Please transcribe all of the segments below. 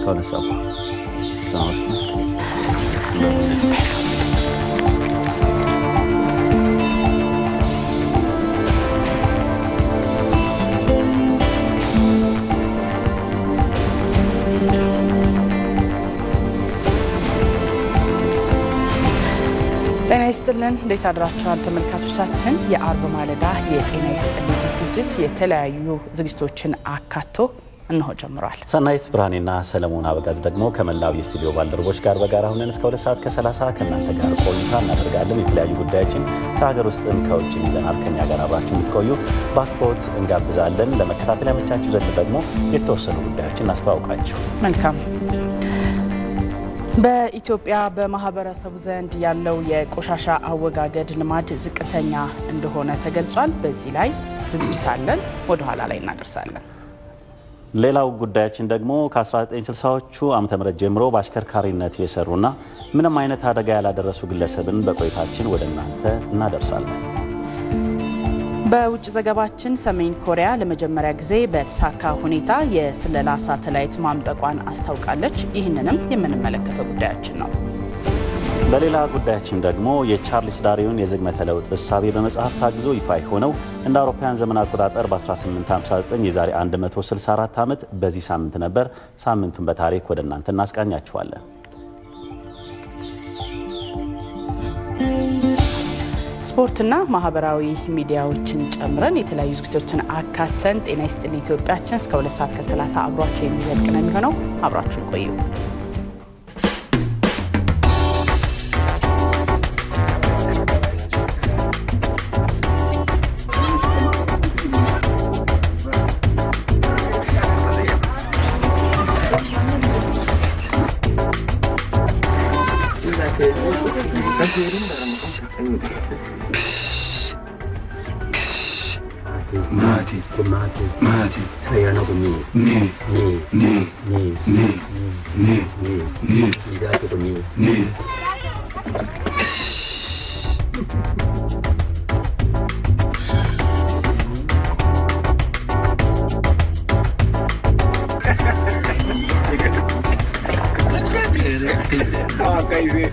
ከሁለት ሰዓት እሱን አውስጥ ጤና ይስጥልን እንዴት አድራችኋል ተመልካቾቻችን። የአርብ ማለዳ የጤና ይስጥልን ዝግጅት የተለያዩ ዝግጅቶችን አካቶ እንሆ ጀምሯል። ሰናይት ብርሃኔና ሰለሞን አበጋዝ ደግሞ ከመላው የስቱዲዮ ባልደረቦች ጋር በጋራ ሁነን እስከ ሁለት ሰዓት ከ30 ከእናንተ ጋር ቆይታ እናደርጋለን። የተለያዩ ጉዳዮችን ከሀገር ውስጥም ከውጭ ይዘናል። ከኛ ጋር አብራችሁ እንድትቆዩ በአክብሮት እንጋብዛለን። ለመከታተል ያመቻችሁ ዘንድ ደግሞ የተወሰኑ ጉዳዮችን እናስተዋውቃችሁ። መልካም በኢትዮጵያ በማህበረሰቡ ዘንድ ያለው የቆሻሻ አወጋገድ ልማድ ዝቅተኛ እንደሆነ ተገልጿል። በዚህ ላይ ዝግጅት አለን፣ ወደ ኋላ ላይ እናደርሳለን። ሌላው ጉዳያችን ደግሞ ከ1960ዎቹ ዓመተ ምህረት ጀምሮ በአሽከርካሪነት የሰሩና ምንም አይነት አደጋ ያላደረሱ ግለሰብን በቆይታችን ወደ እናንተ እናደርሳለን። በውጭ ዘገባችን ሰሜን ኮሪያ ለመጀመሪያ ጊዜ በተሳካ ሁኔታ የስለላ ሳተላይት ማምጠቋን አስታውቃለች። ይህንንም የምንመለከተው ጉዳያችን ነው። በሌላ ጉዳያችን ደግሞ የቻርልስ ዳርዊን የዝግመተ ለውጥ እሳቤ በመጽሐፍ ታግዞ ይፋ የሆነው እንደ አውሮፓውያን ዘመን አቆጣጠር በ1859 የዛሬ 164 ዓመት በዚህ ሳምንት ነበር። ሳምንቱን በታሪክ ወደ እናንተ እናስቃኛችኋለን። ስፖርትና ማህበራዊ ሚዲያዎችን ጨምረን የተለያዩ ዝግጅቶችን አካተን ጤና ይስጥልኝ ኢትዮጵያችን እስከ ሁለት ሰዓት ከ30 አብሯቸው የሚዘልቅ ነው የሚሆነው። አብራችሁን ቆዩ። Mati, mati, mati. Ayano kuni. Ni, ni, ni, ni, ni, ni, ni, ni. Ligato kuni. Ni. Ah, kaise.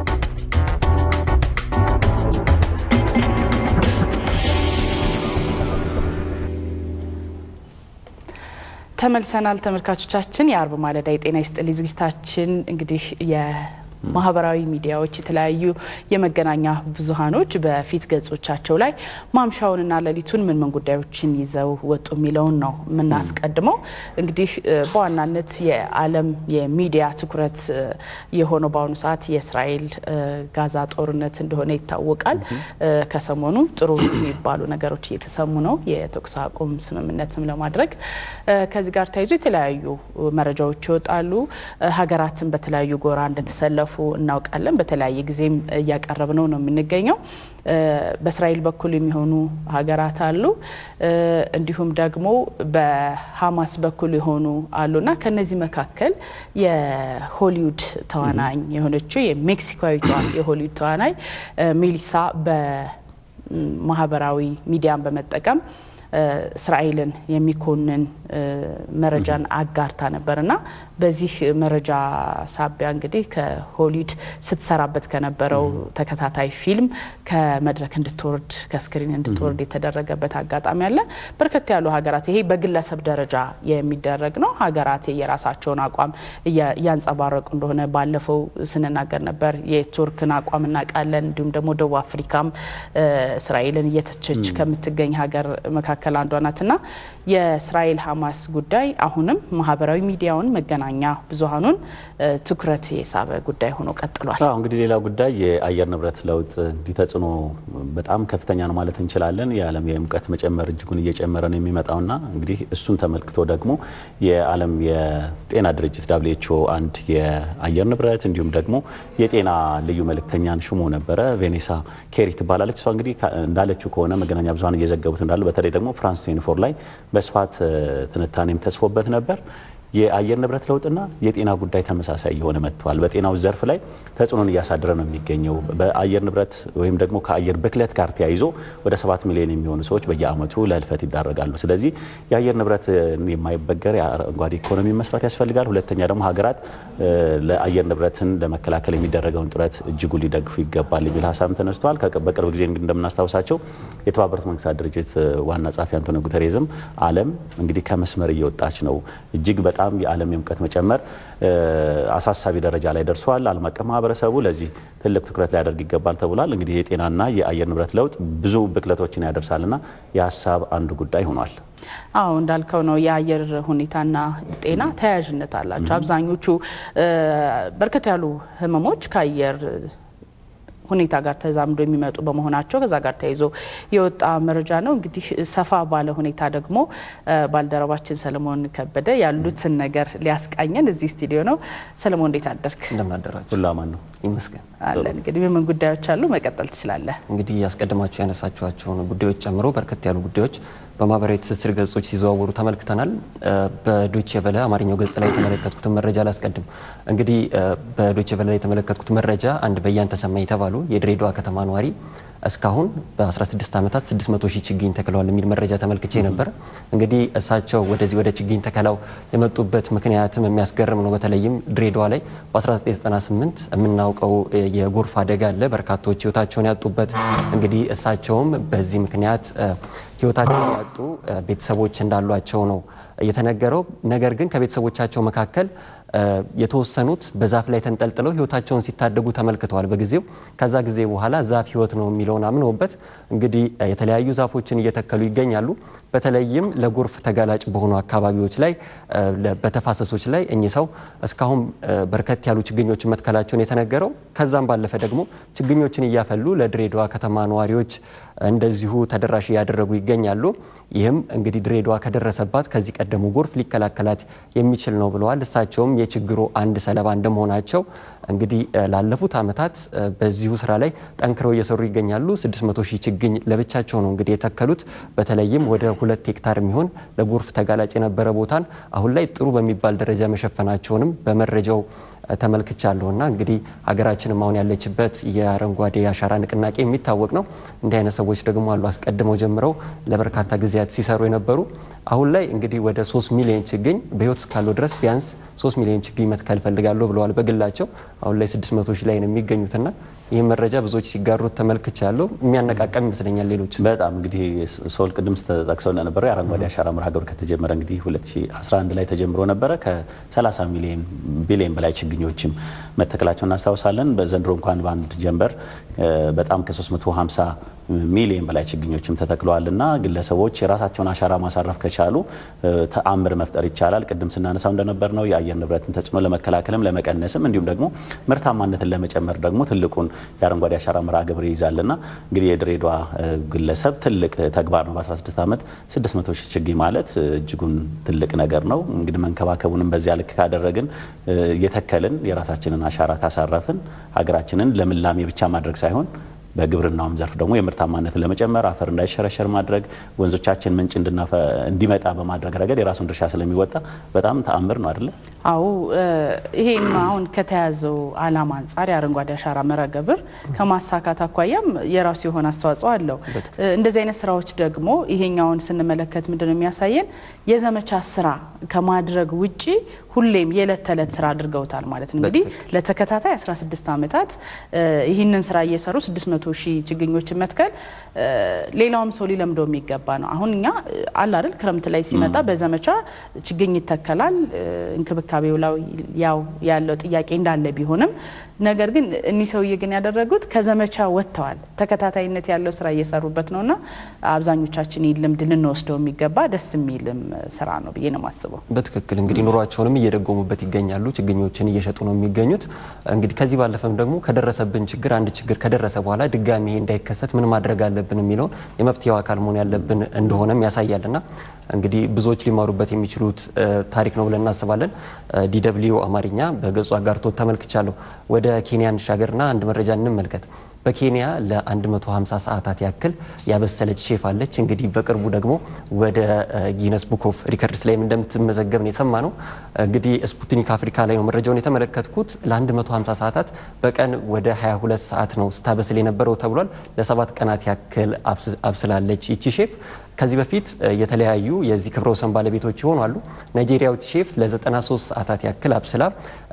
ተመልሰናል ተመልካቾቻችን። የአርብ ማለዳ የጤና ይስጥልኝ ዝግጅታችን እንግዲህ የማህበራዊ ሚዲያዎች የተለያዩ የመገናኛ ብዙሃኖች በፊት ገጾቻቸው ላይ ማምሻውንና ሌሊቱን ምን ምን ጉዳዮችን ይዘው ወጡ የሚለውን ነው የምናስቀድመው። እንግዲህ በዋናነት የዓለም የሚዲያ ትኩረት የሆነው በአሁኑ ሰዓት የእስራኤል ጋዛ ጦርነት እንደሆነ ይታወቃል። ከሰሞኑ ጥሩ የሚባሉ ነገሮች እየተሰሙ ነው። የተኩስ አቁም ስምምነትም ለማድረግ ከዚህ ጋር ተያይዞ የተለያዩ መረጃዎች ይወጣሉ። ሀገራትን በተለያዩ ጎራ እንደተሰለፉ እናውቃለን። በተለያየ ጊዜም እያቀረብነው ነው የምንገኘው። በእስራኤል በኩል የሚሆኑ ሀገራት አሉ፣ እንዲሁም ደግሞ በሀማስ በኩል የሆኑ አሉና ከነዚህ መካከል የሆሊውድ ተዋናኝ የሆነችው የሜክሲካዊቷ የሆሊውድ ተዋናኝ ሜሊሳ በማህበራዊ ሚዲያን በመጠቀም እስራኤልን የሚኮንን መረጃን አጋርታ ነበርና በዚህ መረጃ ሳቢያ እንግዲህ ከሆሊውድ ስትሰራበት ከነበረው ተከታታይ ፊልም ከመድረክ እንድትወርድ ከስክሪን እንድትወርድ የተደረገበት አጋጣሚ አለ። በርከት ያሉ ሀገራት ይሄ በግለሰብ ደረጃ የሚደረግ ነው። ሀገራት የራሳቸውን አቋም እያንጸባረቁ እንደሆነ ባለፈው ስንናገር ነበር። የቱርክን አቋም እናውቃለን። እንዲሁም ደግሞ ደቡብ አፍሪካም እስራኤልን እየተቸች ከምትገኝ ሀገር መካከል አንዷ ናትና የእስራኤል ሀማስ ጉዳይ አሁንም ማህበራዊ ሚዲያውን መገናኛ ብዙሀኑን ትኩረት የሳበ ጉዳይ ሆኖ ቀጥሏል። አዎ እንግዲህ ሌላው ጉዳይ የአየር ንብረት ለውጥ እንዲህ ተጽዕኖ በጣም ከፍተኛ ነው ማለት እንችላለን። የዓለም የሙቀት መጨመር እጅጉን እየጨመረ ነው የሚመጣውና እንግዲህ እሱን ተመልክቶ ደግሞ የዓለም የጤና ድርጅት ዳብሊው ኤች ኦ አንድ የአየር ንብረት እንዲሁም ደግሞ የጤና ልዩ መልእክተኛን ሹሞ ነበረ። ቬኔሳ ኬሪ ትባላለች። እሷ እንግዲህ እንዳለችው ከሆነ መገናኛ ብዙሀን እየዘገቡት እንዳሉ በተለይ ደግሞ ፍራንስ ዩኒፎር ላይ በስፋት ትንታኔም ተጽፎበት ነበር። የአየር ንብረት ለውጥና የጤና ጉዳይ ተመሳሳይ የሆነ መጥተዋል። በጤናው ዘርፍ ላይ ተጽዕኖን እያሳደረ ነው የሚገኘው። በአየር ንብረት ወይም ደግሞ ከአየር ብክለት ጋር ተያይዞ ወደ ሰባት ሚሊዮን የሚሆኑ ሰዎች በየዓመቱ ለህልፈት ይዳረጋሉ። ስለዚህ የአየር ንብረት የማይበገር የአረንጓዴ ኢኮኖሚ መስራት ያስፈልጋል። ሁለተኛ ደግሞ ሀገራት ለአየር ንብረትን ለመከላከል የሚደረገውን ጥረት እጅጉ ሊደግፉ ይገባል የሚል ሀሳብ ተነስቷል። በቅርብ ጊዜ እንደምናስታውሳቸው የተባበሩት መንግስታት ድርጅት ዋና ጸሐፊ አንቶኒዮ ጉተሬዝም ዓለም እንግዲህ ከመስመር እየወጣች ነው፣ እጅግ በጣም የዓለም የሙቀት መጨመር አሳሳቢ ደረጃ ላይ ደርሷል። ዓለም አቀፍ ማህበረሰቡ ለዚህ ትልቅ ትኩረት ሊያደርግ ይገባል ተብሏል። እንግዲህ የጤናና የአየር ንብረት ለውጥ ብዙ ብክለቶችን ያደርሳልና የሀሳብ አንዱ ጉዳይ ሆኗል። አዎ እንዳልከው ነው። የአየር ሁኔታና ጤና ተያያዥነት አላቸው። አብዛኞቹ በርከት ያሉ ህመሞች ከአየር ሁኔታ ጋር ተዛምዶ የሚመጡ በመሆናቸው ከዛ ጋር ተያይዞ የወጣ መረጃ ነው። እንግዲህ ሰፋ ባለ ሁኔታ ደግሞ ባልደረባችን ሰለሞን ከበደ ያሉትን ነገር ሊያስቃኘን እዚህ ስቱዲዮ ነው። ሰለሞን እንዴት አደርክ? እንደምናደራችሁ ሁሉ አማን ነው ይመስገን። አለን። እንግዲህ ምን ጉዳዮች አሉ? መቀጠል ትችላለህ። እንግዲህ ያስቀድማችሁ ያነሳችኋቸውን ጉዳዮች ጨምሮ በርከት ያሉ ጉዳዮች በማህበራዊ ትስስር ገጾች ሲዘዋወሩ ተመልክተናል። በዶቼ ቬለ አማርኛው ገጽ ላይ የተመለከትኩትን መረጃ ላስቀድም። እንግዲህ በዶቼ ቬለ ላይ የተመለከትኩት መረጃ አንድ በያን ተሰማ የተባሉ የድሬዳዋ ከተማ ነዋሪ እስካሁን በ16 ዓመታት 600 ሺህ ችግኝ ተክለዋል የሚል መረጃ ተመልክቼ ነበር። እንግዲህ እሳቸው ወደዚህ ወደ ችግኝ ተከላው የመጡበት ምክንያትም የሚያስገርም ነው። በተለይም ድሬዳዋ ላይ በ1998 የምናውቀው የጎርፍ አደጋ አለ፣ በርካቶች ህይወታቸውን ያጡበት። እንግዲህ እሳቸውም በዚህ ምክንያት ህይወታቸውን ያጡ ቤተሰቦች እንዳሏቸው ነው የተነገረው። ነገር ግን ከቤተሰቦቻቸው መካከል የተወሰኑት በዛፍ ላይ ተንጠልጥለው ህይወታቸውን ሲታደጉ ተመልክተዋል በጊዜው። ከዛ ጊዜ በኋላ ዛፍ ህይወት ነው የሚለውን አምነውበት እንግዲህ የተለያዩ ዛፎችን እየተከሉ ይገኛሉ። በተለይም ለጎርፍ ተጋላጭ በሆኑ አካባቢዎች ላይ በተፋሰሶች ላይ እኚህ ሰው እስካሁን በርከት ያሉ ችግኞችን መትከላቸውን የተነገረው። ከዛም ባለፈ ደግሞ ችግኞችን እያፈሉ ለድሬዳዋ ከተማ ነዋሪዎች እንደዚሁ ተደራሽ እያደረጉ ይገኛሉ። ይህም እንግዲህ ድሬዳዋ ከደረሰባት ከዚህ ቀደሙ ጎርፍ ሊከላከላት የሚችል ነው ብለዋል። እሳቸውም የችግሩ አንድ ሰለባ እንደመሆናቸው እንግዲህ ላለፉት ዓመታት በዚሁ ስራ ላይ ጠንክረው እየሰሩ ይገኛሉ። 600 ሺህ ችግኝ ለብቻቸው ነው እንግዲህ የተከሉት። በተለይም ወደ ሁለት ሄክታር የሚሆን ለጎርፍ ተጋላጭ የነበረ ቦታን አሁን ላይ ጥሩ በሚባል ደረጃ መሸፈናቸውንም በመረጃው ተመልክቻለሁና እንግዲህ ሀገራችንም አሁን ያለችበት የአረንጓዴ አሻራ ንቅናቄ የሚታወቅ ነው። እንዲህ አይነት ሰዎች ደግሞ አሉ አስቀድመው ጀምረው ለበርካታ ጊዜያት ሲሰሩ የነበሩ አሁን ላይ እንግዲህ ወደ ሶስት ሚሊዮን ችግኝ በህይወት እስካለው ድረስ ቢያንስ ሶስት ሚሊዮን ችግኝ መትከል ፈልጋለሁ ብለዋል በግላቸው። አሁን ላይ 600 ሺህ ላይ ነው የሚገኙትና ይህ መረጃ ብዙዎች ሲጋሩት ተመልክቻለሁ። የሚያነቃቃም ይመስለኛል። ሌሎች በጣም እንግዲህ ሶል ቅድም ተጠቅሰው እንደነበረው የአረንጓዴ አሻራ መርሃ ግብር ከተጀመረ እንግዲህ 2011 ላይ ተጀምሮ ነበረ። ከ30 ሚሊዮን ቢሊዮን በላይ ችግኞችም መተከላቸው እናስታውሳለን። በዘንድሮ እንኳን በአንድ ጀንበር በጣም ከ350 ሚሊዮን በላይ ችግኞችም ተተክለዋል እና ግለሰቦች የራሳቸውን አሻራ ማሳረፍ ከቻሉ ተአምር መፍጠር ይቻላል። ቅድም ስናነሳው እንደነበር ነው የአየር ንብረትን ተጽዕኖ ለመከላከልም ለመቀነስም እንዲሁም ደግሞ ምርታማነትን ለመጨመር ደግሞ ትልቁን የአረንጓዴ አሻራ መርሃ ግብር ይይዛልና እንግዲህ የድሬዳዋ ግለሰብ ትልቅ ተግባር ነው። በ16 ዓመት 600 ሺህ ችግኝ ማለት እጅጉን ትልቅ ነገር ነው። እንግዲህ መንከባከቡንም በዚያ ልክ ካደረግን እየተከልን የራሳችንን አሻራ ካሳረፍን ሀገራችንን ለምላሜ ብቻ ማድረግ ሳይሆን በግብርናውም ዘርፍ ደግሞ የምርታማነትን ለመጨመር አፈር እንዳይሸረሸር ማድረግ ወንዞቻችን ምንጭ እንዲመጣ በማድረግ ረገድ የራሱን ድርሻ ስለሚወጣ በጣም ተአምር ነው አይደለ? አዎ ይሄም አሁን ከተያዘው ዓላማ አንጻር የአረንጓዴ አሻራ መርሃ ግብር ከማሳካት አኳያም የራሱ የሆነ አስተዋጽኦ አለው። እንደዚህ አይነት ስራዎች ደግሞ ይሄኛውን ስንመለከት ምንድነው የሚያሳየን የዘመቻ ስራ ከማድረግ ውጪ ሁሌም የዕለት ተዕለት ስራ አድርገውታል ማለት ነው። እንግዲህ ለተከታታይ 16 ዓመታት ይህንን ስራ እየሰሩ 600 ሺህ ችግኞችን መትከል ሌላውም ሰው ሊለምደው የሚገባ ነው። አሁን እኛ አለ አይደል ክረምት ላይ ሲመጣ በዘመቻ ችግኝ ይተከላል። እንክብካቤው ላይ ያው ያለው ጥያቄ እንዳለ ቢሆንም ነገር ግን እኒህ ሰውዬ ግን ያደረጉት ከዘመቻ ወጥተዋል። ተከታታይነት ያለው ስራ እየሰሩበት ነውና አብዛኞቻችን ይህ ልምድ ልንወስደው የሚገባ ደስ የሚልም ስራ ነው ብዬ ነው የማስበው። በትክክል እንግዲህ ኑሯቸውንም እየደጎሙበት ይገኛሉ። ችግኞችን እየሸጡ ነው የሚገኙት። እንግዲህ ከዚህ ባለፈም ደግሞ ከደረሰብን ችግር አንድ ችግር ከደረሰ በኋላ ድጋሚ ይሄ እንዳይከሰት ምን ማድረግ አለብን የሚለውን የመፍትሄው አካል መሆን ያለብን እንደሆነም ያሳያልና እንግዲህ ብዙዎች ሊማሩበት የሚችሉት ታሪክ ነው ብለን እናስባለን። ዲደብሊዩ አማርኛ በገጹ አጋርቶት ተመልክቻለሁ። ወደ ኬንያ እንሻገርና አንድ መረጃ እንመልከት። በኬንያ ለ150 ሰዓታት ያክል ያበሰለች ሼፍ አለች። እንግዲህ በቅርቡ ደግሞ ወደ ጊነስ ቡክ ኦፍ ሪከርድስ ላይም እንደምትመዘገብ ነው የሰማ ነው። እንግዲህ ስፑትኒክ አፍሪካ ላይ ነው መረጃውን የተመለከትኩት። ለ150 ሰዓታት በቀን ወደ 22 ሰዓት ነው ስታበስል የነበረው ተብሏል። ለሰባት ቀናት ያክል አብስላለች ይቺ ሼፍ። ከዚህ በፊት የተለያዩ የዚህ ክብረ ወሰን ባለቤቶች ይሆኑ አሉ። ናይጄሪያዊት ሼፍ ለ93 ሰዓታት ያክል አብስላ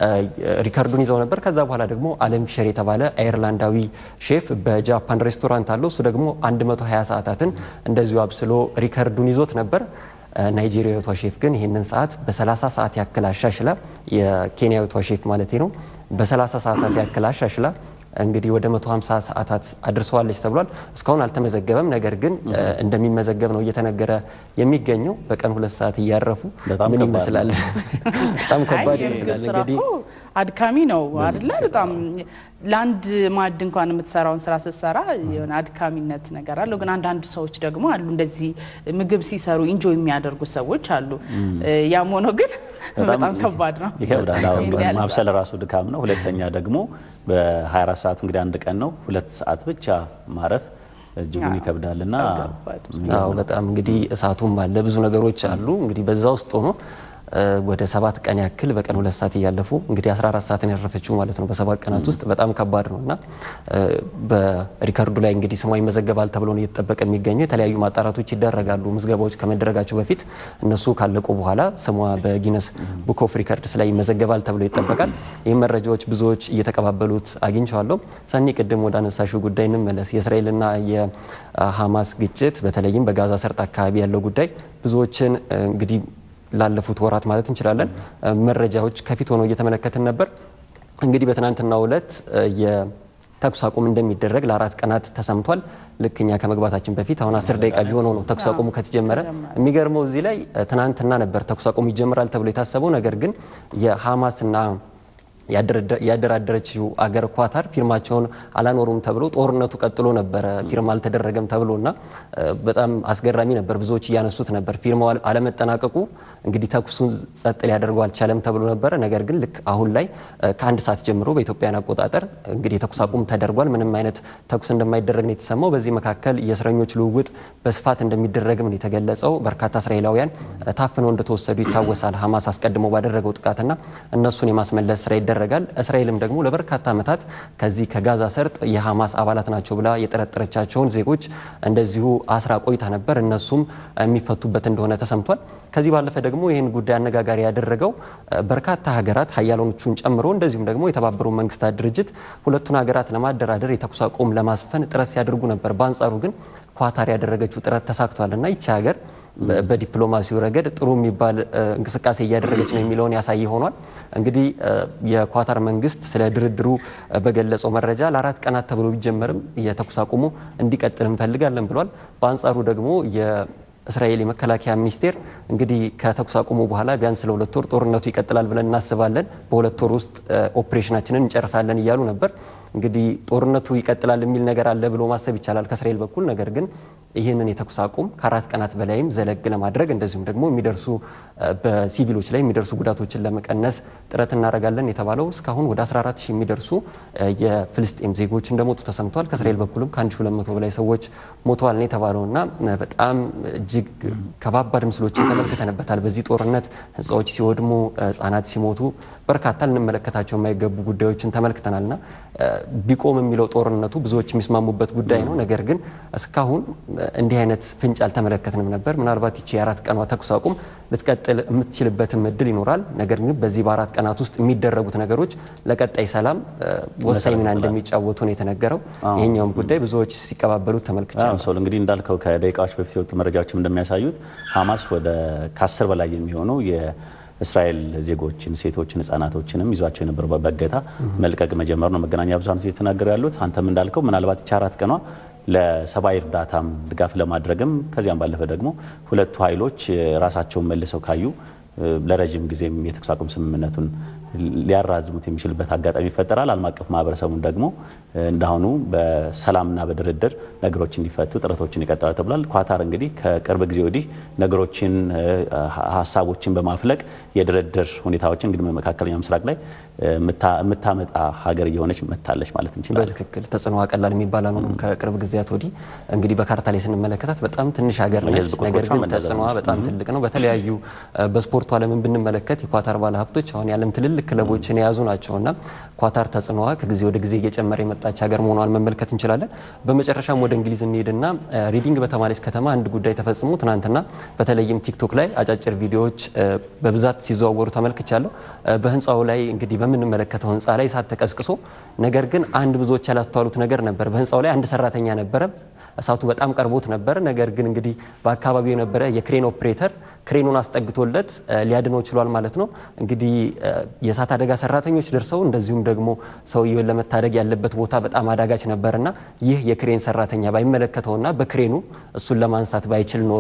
ሪከርዱን ይዘው ነበር። ከዛ በኋላ ደግሞ አለም ፊሸር የተባለ አየርላንዳዊ ሼፍ በጃፓን ሬስቶራንት አለው። እሱ ደግሞ 120 ሰዓታትን እንደዚሁ አብስሎ ሪከርዱን ይዞት ነበር። ናይጄሪያዊቷ ሼፍ ግን ይህንን ሰዓት በ30 ሰዓት ያክል አሻሽላ የኬንያዊቷ ሼፍ ማለት ነው በ30 ሰዓታት ያክል አሻሽላ እንግዲህ ወደ 150 ሰዓታት አድርሰዋለች ተብሏል። እስካሁን አልተመዘገበም። ነገር ግን እንደሚመዘገብ ነው እየተነገረ የሚገኘው። በቀን ሁለት ሰዓት እያረፉ በጣም ምን ከባድ ይመስላል? በጣም ከባድ አይ የምግብ ይመስላል። ስራ እንግዲህ እኮ አድካሚ ነው አይደለ? በጣም ለአንድ ማዕድ እንኳን የምትሰራውን ስራ ስትሰራ የሆነ አድካሚነት ነገር አለው። ግን አንዳንድ ሰዎች ደግሞ አሉ እንደዚህ ምግብ ሲሰሩ ኢንጆይ የሚያደርጉ ሰዎች አሉ። ያም ሆኖ ግን በጣም ከባድ ነው። ይከብዳል። አዎ፣ ይሄን ያህል ማብሰል ራሱ ድካም ነው። ሁለተኛ ደግሞ በ24 ሰዓት እንግዲህ አንድ ቀን ነው፣ ሁለት ሰዓት ብቻ ማረፍ እጅጉን አዎ፣ ይከብዳል እና ከባድ አዎ በጣም እንግዲህ እሳቱም አለ ብዙ ነገሮች አሉ። እንግዲህ በዛ ውስጥ ሆኖ እ ወደ ሰባት ቀን ያክል በቀን ሁለት ሰዓት እያለፉ እንግዲህ 14 ሰዓትን ያረፈችው ማለት ነው በሰባት ቀናት ውስጥ በጣም ከባድ ነው እና እ በሪከርዱ ላይ እንግዲህ ስሟ ይመዘገባል ተብሎ ነው እየተጠበቀ የሚገኘው። የተለያዩ ማጣራቶች ይደረጋሉ። ምዝገባዎች ከመደረጋቸው በፊት እነሱ ካለቁ በኋላ ስሟ በጊነስ ቡክ ኦፍ ሪከርድስ ላይ ይመዘገባል ተብሎ ይጠበቃል። ይህም መረጃዎች ብዙዎች እየተቀባበሉት አግኝቸዋለሁ። ሰኒ ቅድም ወደ አነሳሽው ጉዳይ እንመለስ። የእስራኤልና የሀማስ ግጭት በተለይም በጋዛ ሰርጥ አካባቢ ያለው ጉዳይ ብዙዎችን እ እንግዲህ ላለፉት ወራት ማለት እንችላለን መረጃዎች ከፊት ሆነው እየተመለከትን ነበር። እንግዲህ በትናንትናው ዕለት የተኩስ አቁም እንደሚደረግ ለአራት ቀናት ተሰምቷል። ልክ እኛ ከመግባታችን በፊት አሁን አስር ደቂቃ ቢሆነው ነው ተኩስ አቁሙ ከተጀመረ። የሚገርመው እዚህ ላይ ትናንትና ነበር ተኩስ አቁሙ ይጀምራል ተብሎ የታሰበው ነገር ግን የሀማስና ያደራደረችው አገር ኳታር ፊርማቸውን አላኖሩም ተብሎ ጦርነቱ ቀጥሎ ነበረ። ፊርማ አልተደረገም ተብሎ እና በጣም አስገራሚ ነበር። ብዙዎች እያነሱት ነበር። ፊርማው አለመጠናቀቁ እንግዲህ ተኩሱን ጸጥ ሊያደርገው አልቻለም ተብሎ ነበረ። ነገር ግን ልክ አሁን ላይ ከአንድ ሰዓት ጀምሮ በኢትዮጵያን አቆጣጠር እንግዲህ የተኩስ አቁም ተደርጓል። ምንም አይነት ተኩስ እንደማይደረግ ነው የተሰማው። በዚህ መካከል የእስረኞች ልውውጥ በስፋት እንደሚደረግም ነው የተገለጸው። በርካታ እስራኤላውያን ታፍነው እንደተወሰዱ ይታወሳል። ሀማስ አስቀድሞ ባደረገው ጥቃትና እነሱን የማስመለስ ስራ ይደረጋል። እስራኤልም ደግሞ ለበርካታ ዓመታት ከዚህ ከጋዛ ሰርጥ የሀማስ አባላት ናቸው ብላ የጠረጠረቻቸውን ዜጎች እንደዚሁ አስራ ቆይታ ነበር። እነሱም የሚፈቱበት እንደሆነ ተሰምቷል። ከዚህ ባለፈ ደግሞ ይህን ጉዳይ አነጋጋሪ ያደረገው በርካታ ሀገራት ሀያላኖቹን ጨምሮ እንደዚሁም ደግሞ የተባበሩ መንግስታት ድርጅት ሁለቱን ሀገራት ለማደራደር የተኩስ አቁም ለማስፈን ጥረት ሲያደርጉ ነበር። በአንጻሩ ግን ኳታር ያደረገችው ጥረት ተሳክቷል እና ይቺ ሀገር በዲፕሎማሲው ረገድ ጥሩ የሚባል እንቅስቃሴ እያደረገች ነው የሚለውን ያሳይ ሆኗል። እንግዲህ የኳታር መንግስት ስለ ድርድሩ በገለጸው መረጃ ለአራት ቀናት ተብሎ ቢጀመርም የተኩስ አቁሙ እንዲቀጥል እንፈልጋለን ብሏል። በአንጻሩ ደግሞ እስራኤል የመከላከያ ሚኒስቴር እንግዲህ ከተኩስ አቁሙ በኋላ ቢያንስ ለሁለት ወር ጦርነቱ ይቀጥላል ብለን እናስባለን፣ በሁለት ወር ውስጥ ኦፕሬሽናችንን እንጨርሳለን እያሉ ነበር። እንግዲህ ጦርነቱ ይቀጥላል የሚል ነገር አለ ብሎ ማሰብ ይቻላል ከእስራኤል በኩል ነገር ግን ይህንን የተኩስ አቁም ከአራት ቀናት በላይም ዘለግ ለማድረግ እንደዚሁም ደግሞ የሚደርሱ በሲቪሎች ላይ የሚደርሱ ጉዳቶችን ለመቀነስ ጥረት እናደርጋለን የተባለው እስካሁን ወደ 14 ሺህ የሚደርሱ የፍልስጤም ዜጎች እንደሞቱ ተሰምቷል። ከእስራኤል በኩልም ከ1200 በላይ ሰዎች ሞተዋል ነው የተባለው እና በጣም እጅግ ከባባድ ምስሎችን ተመልክተንበታል። በዚህ ጦርነት ህንፃዎች ሲወድሙ፣ ህጻናት ሲሞቱ በርካታ ልንመለከታቸው የማይገቡ ጉዳዮችን ተመልክተናል እና ቢቆም የሚለው ጦርነቱ ብዙዎች የሚስማሙበት ጉዳይ ነው። ነገር ግን እስካሁን እንዲህ አይነት ፍንጭ አልተመለከትንም ነበር። ምናልባት ይቺ የአራት ቀኗ ተኩስ አቁም ልትቀጥል የምትችልበትም እድል ይኖራል። ነገር ግን በዚህ በአራት ቀናት ውስጥ የሚደረጉት ነገሮች ለቀጣይ ሰላም ወሳኝ ሚና እንደሚጫወቱ ነው የተነገረው። ይሄኛውም ጉዳይ ብዙዎች ሲቀባበሉት ተመልክቻለሁ። ሰው እንግዲህ እንዳልከው ከደቂቃዎች በፊት የወጡ መረጃዎችም እንደሚያሳዩት ሀማስ ወደ ከአስር በላይ የሚሆኑ እስራኤል ዜጎችን፣ ሴቶችን፣ ህጻናቶችንም ይዟቸው የነበሩ በእገታ መልቀቅ መጀመሩ ነው መገናኛ ብዙኃን እየተናገሩ ያሉት። አንተም እንዳልከው ምናልባት ይቺ አራት ቀኗ ለሰብአዊ እርዳታም ድጋፍ ለማድረግም ከዚያም ባለፈ ደግሞ ሁለቱ ኃይሎች ራሳቸውን መልሰው ካዩ ለረዥም ጊዜም የተኩስ አቁም ስምምነቱን ሊያራዝሙት የሚችልበት አጋጣሚ ይፈጠራል። ዓለም አቀፍ ማህበረሰቡን ደግሞ እንዳሁኑ በሰላምና በድርድር ነገሮች እንዲፈቱ ጥረቶችን ይቀጥላል ተብሏል። ኳታር እንግዲህ ከቅርብ ጊዜ ወዲህ ነገሮችን ሀሳቦችን በማፍለቅ የድርድር ሁኔታዎችን እንግዲህ መካከለኛው ምስራቅ ላይ የምታመጣ ሀገር እየሆነች መጥታለች ማለት እንችላለን። በትክክል ተጽዕኖ ቀላል የሚባል ነው። ከቅርብ ጊዜያት ወዲህ እንግዲህ በካርታ ላይ ስንመለከታት በጣም ትንሽ ሀገር ነች። የህዝብ ነገር ቁጥሮቿም ግን እንደዛ ተጽዕኖዋ በጣም ትልቅ ነው። በተለያዩ በስፖርቱ ዓለምን ብንመለከት የኳታር ባለሀብቶች አሁን የዓለም ትልልቅ ክለቦችን የያዙ ናቸው እና ኳታር ተጽዕኖዋ ከጊዜ ወደ ጊዜ እየጨመረ የመጣች ሀገር መሆኗን መመልከት እንችላለን። በመጨረሻም ወደ እንግሊዝ እንሄድና ሪዲንግ በተባለች ከተማ አንድ ጉዳይ ተፈጽሞ ትናንትና በተለይም ቲክቶክ ላይ አጫጭር ቪዲዮዎች በብዛት ሲዘዋወሩ ተመልክቻለሁ። በህንፃው ላይ እንግዲህ በምንመለከተው ህንፃ ላይ እሳት ተቀስቅሶ ነገር ግን አንድ ብዙዎች ያላስተዋሉት ነገር ነበር። በህንፃው ላይ አንድ ሰራተኛ ነበረ። እሳቱ በጣም ቀርቦት ነበር። ነገር ግን እንግዲህ በአካባቢው የነበረ የክሬን ኦፕሬተር ክሬኑን አስጠግቶለት ሊያድነው ችሏል ማለት ነው። እንግዲህ የእሳት አደጋ ሰራተኞች ደርሰው እንደዚሁም ደግሞ ሰውየውን ለመታደግ ያለበት ቦታ በጣም አዳጋች ነበርና ይህ የክሬን ሰራተኛ ባይመለከተውና በክሬኑ እሱን ለማንሳት ባይችል ኖሮ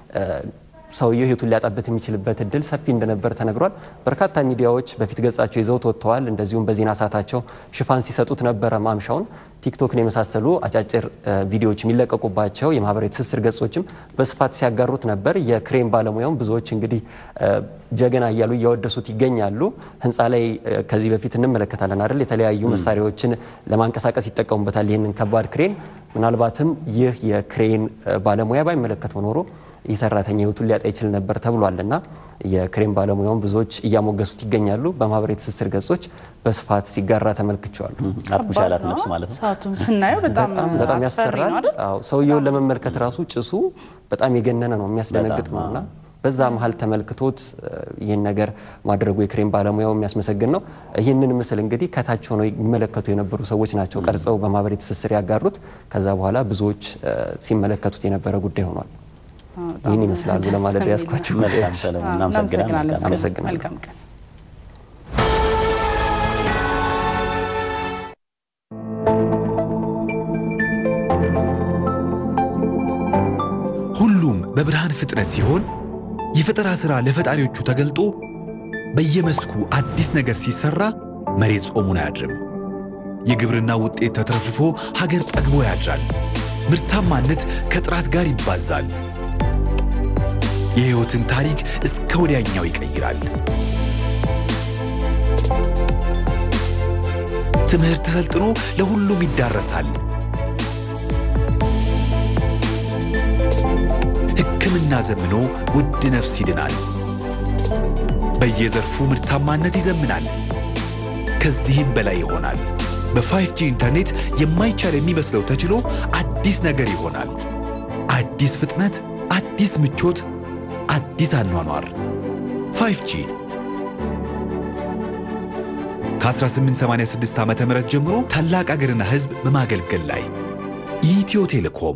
ሰውየው ህይወቱን ሊያጣበት የሚችልበት እድል ሰፊ እንደነበር ተነግሯል። በርካታ ሚዲያዎች በፊት ገጻቸው ይዘውት ወጥተዋል። እንደዚሁም በዜና ሰዓታቸው ሽፋን ሲሰጡት ነበረ ማምሻውን። ቲክቶክን የመሳሰሉ አጫጭር ቪዲዮዎች የሚለቀቁባቸው የማህበራዊ ትስስር ገጾችም በስፋት ሲያጋሩት ነበር። የክሬን ባለሙያውም ብዙዎች እንግዲህ ጀግና እያሉ እያወደሱት ይገኛሉ። ህንፃ ላይ ከዚህ በፊት እንመለከታለን አይደል? የተለያዩ መሳሪያዎችን ለማንቀሳቀስ ይጠቀሙበታል ይህንን ከባድ ክሬን። ምናልባትም ይህ የክሬን ባለሙያ ባይመለከተው ኖሮ ይህ ሰራተኛ ህይወቱን ሊያጣ ይችል ነበር ተብሏል እና የክሬን ባለሙያውን ብዙዎች እያሞገሱት ይገኛሉ። በማህበራዊ ትስስር ገጾች በስፋት ሲጋራ ተመልክቸዋለሁ። አጥምሻ ያላት ነፍስ ማለት ነው። ሰዓቱም ስናየው በጣም በጣም አስፈሪ ያስፈራል። ነው አይደል? አዎ ሰውየውን ለመመልከት ራሱ ጭሱ በጣም የገነነ ነው፣ የሚያስደነግጥ ነው እና በዛ መሀል ተመልክቶት ይህን ነገር ማድረጉ የክሬን ባለሙያው የሚያስመሰግን ነው። ይህንን ምስል እንግዲህ ከታች ሆነው የሚመለከቱ የነበሩ ሰዎች ናቸው ቀርጸው በማህበራዊ ትስስር ያጋሩት። ከዛ በኋላ ብዙዎች ሲመለከቱት የነበረ ጉዳይ ሆኗል። ይህን ይመስላሉ ለማለት ያስኳቸው መልካም ሰለሞን፣ እናመሰግናለን። እናመሰግናለን። መልካም አመሰግናለሁ። መልካም ቀን። ሁሉም በብርሃን ፍጥነት ሲሆን የፈጠራ ሥራ ለፈጣሪዎቹ ተገልጦ በየመስኩ አዲስ ነገር ሲሰራ መሬት ጾሙን አያድርም። የግብርና ውጤት ተትረፍርፎ ሀገር ጠግቦ ያድራል። ምርታማነት ከጥራት ጋር ይባዛል። የሕይወትን ታሪክ እስከ ወዲያኛው ይቀይራል። ትምህርት ሰልጥኖ ለሁሉም ይዳረሳል። ሕክምና ዘምኖ ውድ ነፍስ ይድናል። በየዘርፉ ምርታማነት ይዘምናል። ከዚህም በላይ ይሆናል። በ5G ኢንተርኔት የማይቻል የሚመስለው ተችሎ አዲስ ነገር ይሆናል። አዲስ ፍጥነት፣ አዲስ ምቾት፣ አዲስ አኗኗር 5G ከ1886 ዓ ም ጀምሮ ታላቅ አገርና ሕዝብ በማገልገል ላይ ኢትዮ ቴሌኮም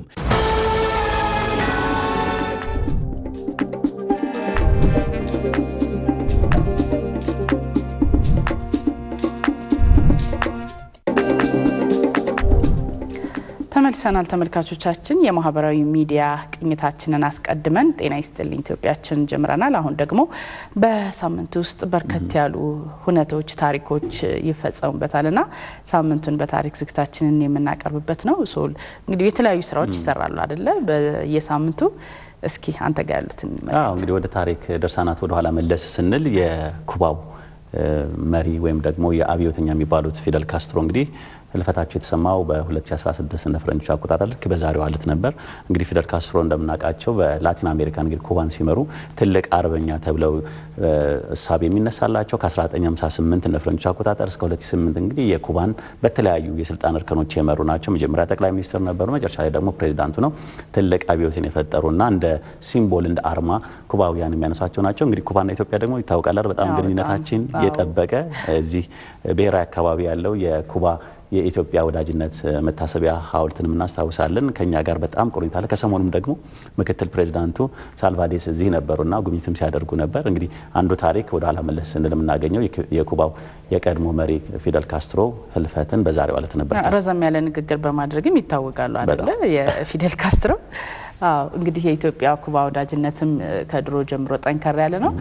ተመልሰናል ተመልካቾቻችን። የማህበራዊ ሚዲያ ቅኝታችንን አስቀድመን ጤና ይስጥልኝ ኢትዮጵያችን ጀምረናል። አሁን ደግሞ በሳምንት ውስጥ በርከት ያሉ ሁነቶች፣ ታሪኮች ይፈጸሙበታል እና ሳምንቱን በታሪክ ዝግታችንን የምናቀርብበት ነው። ሶል እንግዲህ የተለያዩ ስራዎች ይሰራሉ አደለ? በየሳምንቱ እስኪ አንተ ጋር ያሉትን አዎ እንግዲህ ወደ ታሪክ ድርሳናት ወደ ኋላ መለስ ስንል የኩባው መሪ ወይም ደግሞ የአብዮተኛ የሚባሉት ፊደል ካስትሮ እንግዲህ ህልፈታቸው የተሰማው በ2016 እንደ ፈረንጆች አቆጣጠር ልክ በዛሬው ዕለት ነበር። እንግዲህ ፊደል ካስትሮ እንደምናውቃቸው በላቲን አሜሪካ እንግዲህ ኩባን ሲመሩ ትልቅ አርበኛ ተብለው እሳቤ የሚነሳላቸው ከ1958 እንደ ፈረንጆች አቆጣጠር እስከ 2008 እንግዲህ የኩባን በተለያዩ የስልጣን እርከኖች የመሩ ናቸው። መጀመሪያ ጠቅላይ ሚኒስትር ነበሩ። መጨረሻ ላይ ደግሞ ፕሬዚዳንቱ ነው። ትልቅ አብዮትን የፈጠሩና እንደ ሲምቦል እንደ አርማ ኩባውያን የሚያነሷቸው ናቸው። እንግዲህ ኩባና ኢትዮጵያ ደግሞ ይታወቃል በጣም አዎ፣ ግንኙነታችን በጣም። የጠበቀ እዚህ ብሔራዊ አካባቢ ያለው የኩባ የኢትዮጵያ ወዳጅነት መታሰቢያ ሐውልትንም እናስታውሳለን። ከኛ ጋር በጣም ቁርኝት አለ። ከሰሞኑም ደግሞ ምክትል ፕሬዚዳንቱ ሳልቫዴስ እዚህ ነበሩና ጉብኝትም ሲያደርጉ ነበር። እንግዲህ አንዱ ታሪክ ወደ ኋላ መለስ ስንል የምናገኘው የኩባው የቀድሞ መሪ ፊደል ካስትሮ ህልፈትን በዛሬው ዕለት ነበር። ረዘም ያለ ንግግር በማድረግም ይታወቃሉ አደለ? የፊደል ካስትሮ አዎ እንግዲህ የኢትዮጵያ ኩባ ወዳጅነትም ከድሮ ጀምሮ ጠንከር ያለ ነው።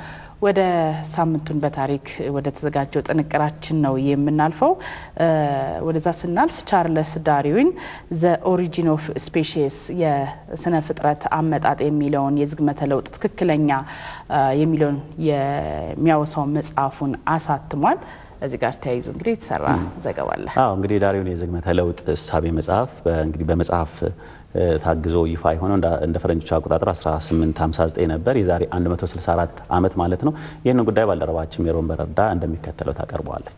ወደ ሳምንቱን በታሪክ ወደ ተዘጋጀው ጥንቅራችን ነው የምናልፈው። ወደዛ ስናልፍ ቻርለስ ዳርዊን ዘ ኦሪጂን ኦፍ ስፔሺስ የስነ ፍጥረት አመጣጥ የሚለውን የዝግመተ ለውጥ ትክክለኛ የሚለውን የሚያወሳውን መጽሐፉን አሳትሟል። እዚህ ጋር ተያይዞ እንግዲህ የተሰራ ዘገባ አለ። አዎ እንግዲህ ዳርዊን የዝግመተ ለውጥ እሳቤ መጽሐፍ እንግዲህ በመጽሐፍ ታግዞ ይፋ የሆነው እንደ ፈረንጆቹ አቆጣጠር 1859 ነበር። የዛሬ 164 ዓመት ማለት ነው። ይህንን ጉዳይ ባልደረባችን ሜሮን በረዳ እንደሚከተለው ታቀርበዋለች።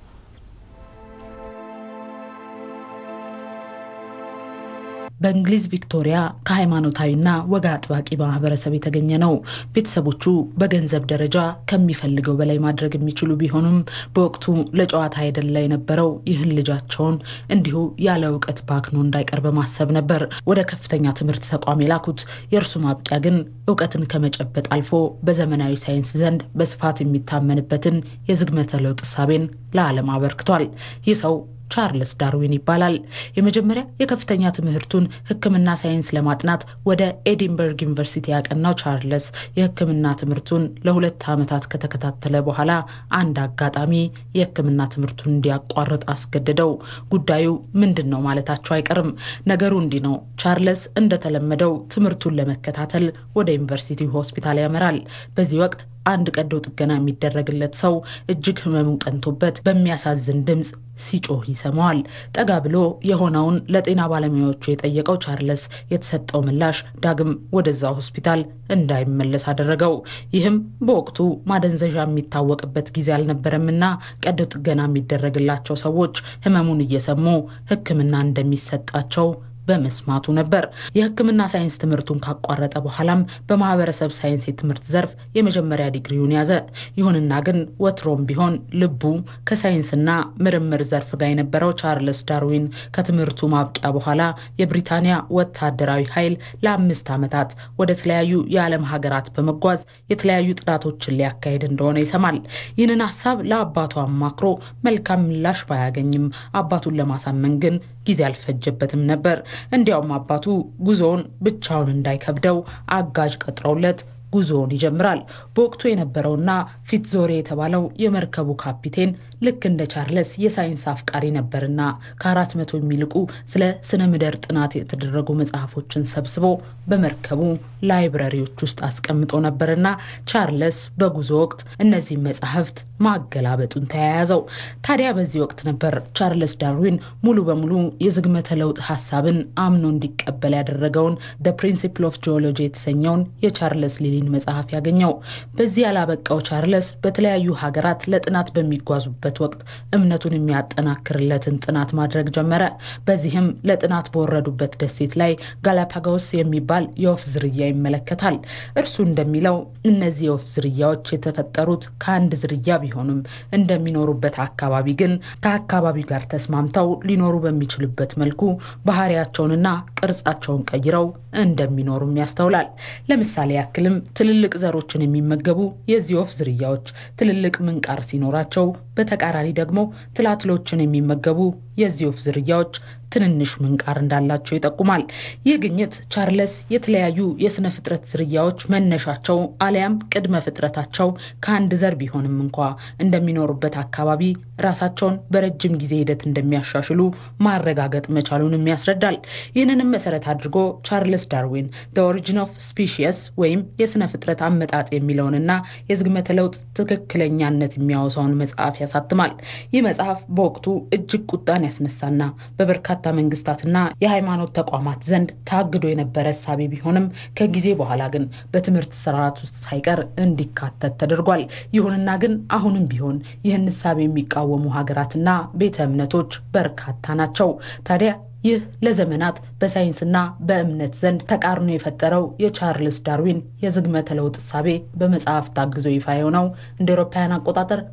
በእንግሊዝ ቪክቶሪያ ከሃይማኖታዊና ወግ አጥባቂ ማህበረሰብ የተገኘ ነው። ቤተሰቦቹ በገንዘብ ደረጃ ከሚፈልገው በላይ ማድረግ የሚችሉ ቢሆኑም በወቅቱ ለጨዋታ አይደላ የነበረው ይህን ልጃቸውን እንዲሁ ያለ እውቀት ባክኖ እንዳይቀር በማሰብ ነበር ወደ ከፍተኛ ትምህርት ተቋም የላኩት። የእርሱ ማብቂያ ግን እውቀትን ከመጨበጥ አልፎ በዘመናዊ ሳይንስ ዘንድ በስፋት የሚታመንበትን የዝግመተ ለውጥ እሳቤን ለዓለም አበርክቷል። ይህ ሰው ቻርልስ ዳርዊን ይባላል። የመጀመሪያ የከፍተኛ ትምህርቱን ሕክምና ሳይንስ ለማጥናት ወደ ኤዲንበርግ ዩኒቨርሲቲ ያቀናው ቻርልስ የሕክምና ትምህርቱን ለሁለት ዓመታት ከተከታተለ በኋላ አንድ አጋጣሚ የሕክምና ትምህርቱን እንዲያቋርጥ አስገድደው። ጉዳዩ ምንድን ነው ማለታቸው አይቀርም። ነገሩ እንዲህ ነው። ቻርልስ እንደተለመደው ትምህርቱን ለመከታተል ወደ ዩኒቨርሲቲ ሆስፒታል ያመራል። በዚህ ወቅት አንድ ቀዶ ጥገና የሚደረግለት ሰው እጅግ ህመሙ ጠንቶበት በሚያሳዝን ድምፅ ሲጮህ ይሰማዋል። ጠጋ ብሎ የሆነውን ለጤና ባለሙያዎቹ የጠየቀው ቻርለስ የተሰጠው ምላሽ ዳግም ወደዛ ሆስፒታል እንዳይመለስ አደረገው። ይህም በወቅቱ ማደንዘዣ የሚታወቅበት ጊዜ አልነበረምና ቀዶ ጥገና የሚደረግላቸው ሰዎች ህመሙን እየሰሙ ሕክምና እንደሚሰጣቸው በመስማቱ ነበር። የህክምና ሳይንስ ትምህርቱን ካቋረጠ በኋላም በማህበረሰብ ሳይንስ የትምህርት ዘርፍ የመጀመሪያ ዲግሪውን ያዘ። ይሁንና ግን ወትሮም ቢሆን ልቡ ከሳይንስና ምርምር ዘርፍ ጋር የነበረው ቻርልስ ዳርዊን ከትምህርቱ ማብቂያ በኋላ የብሪታንያ ወታደራዊ ኃይል ለአምስት ዓመታት ወደ ተለያዩ የዓለም ሀገራት በመጓዝ የተለያዩ ጥናቶችን ሊያካሄድ እንደሆነ ይሰማል። ይህንን ሀሳብ ለአባቱ አማክሮ መልካም ምላሽ ባያገኝም አባቱን ለማሳመን ግን ጊዜ አልፈጀበትም ነበር። እንዲያውም አባቱ ጉዞውን ብቻውን እንዳይከብደው አጋዥ ቀጥረውለት ጉዞውን ይጀምራል። በወቅቱ የነበረውና ፊትዞሬ የተባለው የመርከቡ ካፒቴን ልክ እንደ ቻርለስ የሳይንስ አፍቃሪ ነበርና ከአራት መቶ የሚልቁ ስለ ስነ ምድር ጥናት የተደረጉ መጽሐፎችን ሰብስቦ በመርከቡ ላይብረሪዎች ውስጥ አስቀምጦ ነበርና ቻርለስ በጉዞ ወቅት እነዚህ መጽሐፍት ማገላበጡን ተያያዘው። ታዲያ በዚህ ወቅት ነበር ቻርለስ ዳርዊን ሙሉ በሙሉ የዝግመተ ለውጥ ሀሳብን አምኖ እንዲቀበል ያደረገውን ደ ፕሪንሲፕል ኦፍ ጂኦሎጂ የተሰኘውን የቻርለስ ሊሊን መጽሐፍ ያገኘው። በዚህ ያላበቃው ቻርለስ በተለያዩ ሀገራት ለጥናት በሚጓዙበት ወቅት እምነቱን የሚያጠናክርለትን ጥናት ማድረግ ጀመረ። በዚህም ለጥናት በወረዱበት ደሴት ላይ ጋላፓጎስ የሚባል የወፍ ዝርያ ይመለከታል። እርሱ እንደሚለው እነዚህ የወፍ ዝርያዎች የተፈጠሩት ከአንድ ዝርያ ቢሆኑም እንደሚኖሩበት አካባቢ ግን ከአካባቢው ጋር ተስማምተው ሊኖሩ በሚችሉበት መልኩ ባህሪያቸውንና ቅርጻቸውን ቀይረው እንደሚኖሩም ያስተውላል። ለምሳሌ ያክልም ትልልቅ ዘሮችን የሚመገቡ የዚህ ወፍ ዝርያዎች ትልልቅ ምንቃር ሲኖራቸው፣ በተቃራኒ ደግሞ ትላትሎችን የሚመገቡ የዚህ ወፍ ዝርያዎች ትንንሽ ምንቃር እንዳላቸው ይጠቁማል። ይህ ግኝት ቻርለስ የተለያዩ የስነ ፍጥረት ዝርያዎች መነሻቸው አሊያም ቅድመ ፍጥረታቸው ከአንድ ዘር ቢሆንም እንኳ እንደሚኖሩበት አካባቢ ራሳቸውን በረጅም ጊዜ ሂደት እንደሚያሻሽሉ ማረጋገጥ መቻሉንም ያስረዳል። ይህንንም መሰረት አድርጎ ቻርልስ ዳርዊን ዘ ኦሪጂን ኦፍ ስፒሺስ ወይም የስነ ፍጥረት አመጣጥ የሚለውንና የዝግመተ ለውጥ ትክክለኛነት የሚያወሳውን መጽሐፍ ያሳትማል። ይህ መጽሐፍ በወቅቱ እጅግ ቁጣን ያስነሳና በበርካታ መንግስታትና የሃይማኖት ተቋማት ዘንድ ታግዶ የነበረ እሳቤ ቢሆንም ከጊዜ በኋላ ግን በትምህርት ስርዓት ውስጥ ሳይቀር እንዲካተት ተደርጓል። ይሁንና ግን አሁንም ቢሆን ይህን እሳቤ የሚቃወሙ ሀገራትና ቤተ እምነቶች በርካታ ናቸው። ታዲያ ይህ ለዘመናት በሳይንስና በእምነት ዘንድ ተቃርኖ የፈጠረው የቻርልስ ዳርዊን የዝግመተ ለውጥ እሳቤ በመጽሐፍ ታግዞ ይፋ የሆነው እንደ አውሮፓውያን አቆጣጠር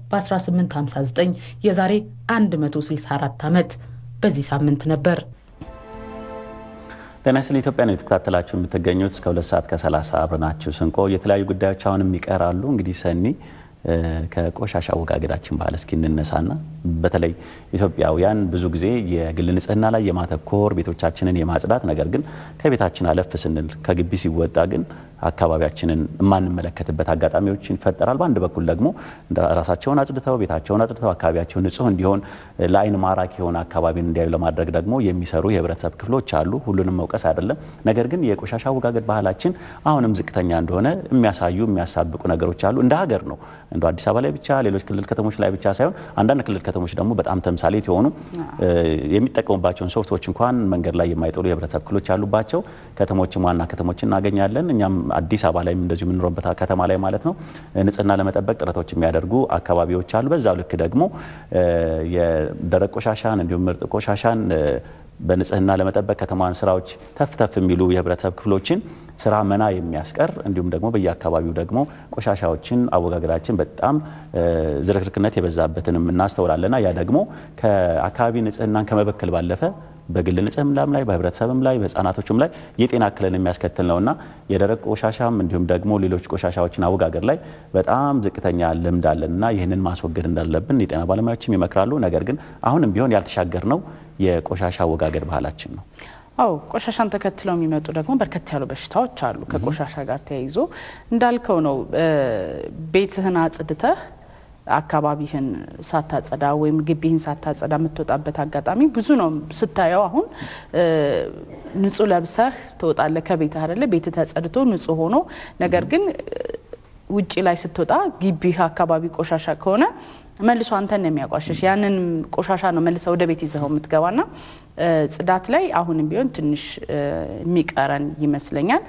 በ1859 የዛሬ 164 ዓመት በዚህ ሳምንት ነበር። ጤና ስለ ኢትዮጵያ ነው የተከታተላችሁ የምትገኙት። እስከ ሁለት ሰዓት ከሰላሳ አብረናችሁ ስንቆ የተለያዩ ጉዳዮች አሁንም ይቀራሉ። እንግዲህ ሰኒ ከቆሻሻ አወጋገዳችን ባህል እስኪ እንነሳና በተለይ ኢትዮጵያውያን ብዙ ጊዜ የግል ንጽህና ላይ የማተኮር ቤቶቻችንን የማጽዳት ነገር ግን ከቤታችን አለፍ ስንል ከግቢ ሲወጣ ግን አካባቢያችንን የማንመለከትበት አጋጣሚዎች ይፈጠራል። በአንድ በኩል ደግሞ ራሳቸውን አጽድተው ቤታቸውን አጽድተው አካባቢያቸው ንጹህ እንዲሆን ለአይን ማራኪ የሆነ አካባቢን እንዲያዩ ለማድረግ ደግሞ የሚሰሩ የህብረተሰብ ክፍሎች አሉ። ሁሉንም መውቀስ አይደለም። ነገር ግን የቆሻሻ አወጋገድ ባህላችን አሁንም ዝቅተኛ እንደሆነ የሚያሳዩ የሚያሳብቁ ነገሮች አሉ። እንደ ሀገር ነው እንደ አዲስ አበባ ላይ ብቻ ሌሎች ክልል ከተሞች ላይ ብቻ ሳይሆን አንዳንድ ክልል ከተሞች ደግሞ በጣም ተምሳሌት የሆኑ የሚጠቀሙባቸውን ሶፍቶች እንኳን መንገድ ላይ የማይጥሉ የህብረተሰብ ክፍሎች ያሉባቸው ከተሞችም ዋና ከተሞች እናገኛለን። እኛም አዲስ አበባ ላይም እንደዚሁ የምንኖርበት ከተማ ላይ ማለት ነው ንጽህና ለመጠበቅ ጥረቶች የሚያደርጉ አካባቢዎች አሉ። በዛው ልክ ደግሞ የደረቅ ቆሻሻን እንዲሁም ምርጥ ቆሻሻን በንጽህና ለመጠበቅ ከተማን ስራዎች ተፍ ተፍ የሚሉ የህብረተሰብ ክፍሎችን ስራ መና የሚያስቀር እንዲሁም ደግሞ በየአካባቢው ደግሞ ቆሻሻዎችን አወጋገዳችን በጣም ዝርክርክነት የበዛበትንም እናስተውላለና ያ ደግሞ ከአካባቢ ንጽህናን ከመበከል ባለፈ በግል ንጽህናም ላይ በህብረተሰብም ላይ በህፃናቶችም ላይ የጤና እክልን የሚያስከትል ነውና የደረቅ ቆሻሻም እንዲሁም ደግሞ ሌሎች ቆሻሻዎችን አወጋገድ ላይ በጣም ዝቅተኛ ልምድ አለንና ይህንን ማስወገድ እንዳለብን የጤና ባለሙያዎችም ይመክራሉ። ነገር ግን አሁንም ቢሆን ያልተሻገር ነው የቆሻሻ አወጋገድ ባህላችን ነው። አው ቆሻሻን ተከትለው የሚመጡ ደግሞ በርከት ያሉ በሽታዎች አሉ። ከቆሻሻ ጋር ተያይዞ እንዳልከው ነው። ቤትህን አጽድተህ አካባቢህን ሳታጸዳ ወይም ግቢህን ሳታጸዳ የምትወጣበት አጋጣሚ ብዙ ነው። ስታየው አሁን ንጹህ ለብሰህ ትወጣለህ ከቤትህ አይደለ? ቤትህ ተጸድቶ ንጹህ ሆኖ ነገር ግን ውጪ ላይ ስትወጣ ግቢህ አካባቢ ቆሻሻ ከሆነ መልሶ አንተን ነው የሚያቋሸሽ። ያንን ቆሻሻ ነው መልሰ ወደ ቤት ይዘኸው የምትገባና ጽዳት ላይ አሁንም ቢሆን ትንሽ የሚቀረን ይመስለኛል።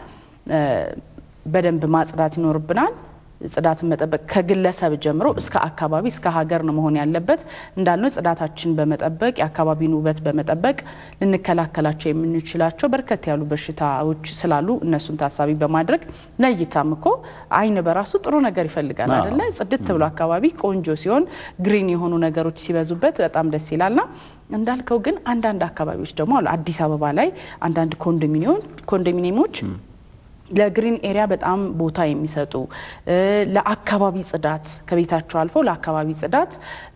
በደንብ ማጽዳት ይኖርብናል። ጽዳትን መጠበቅ ከግለሰብ ጀምሮ እስከ አካባቢ እስከ ሀገር ነው መሆን ያለበት። እንዳልነው ጽዳታችን በመጠበቅ የአካባቢን ውበት በመጠበቅ ልንከላከላቸው የምንችላቸው በርከት ያሉ በሽታዎች ስላሉ እነሱን ታሳቢ በማድረግ ለእይታም እኮ ዓይን በራሱ ጥሩ ነገር ይፈልጋል አይደለ? ጽድት ብሎ አካባቢ ቆንጆ ሲሆን ግሪን የሆኑ ነገሮች ሲበዙበት በጣም ደስ ይላልና እንዳልከው ግን አንዳንድ አካባቢዎች ደግሞ አሉ። አዲስ አበባ ላይ አንዳንድ ኮንዶሚኒየሞች ለግሪን ኤሪያ በጣም ቦታ የሚሰጡ ለአካባቢ ጽዳት ከቤታቸው አልፈው ለአካባቢ ጽዳት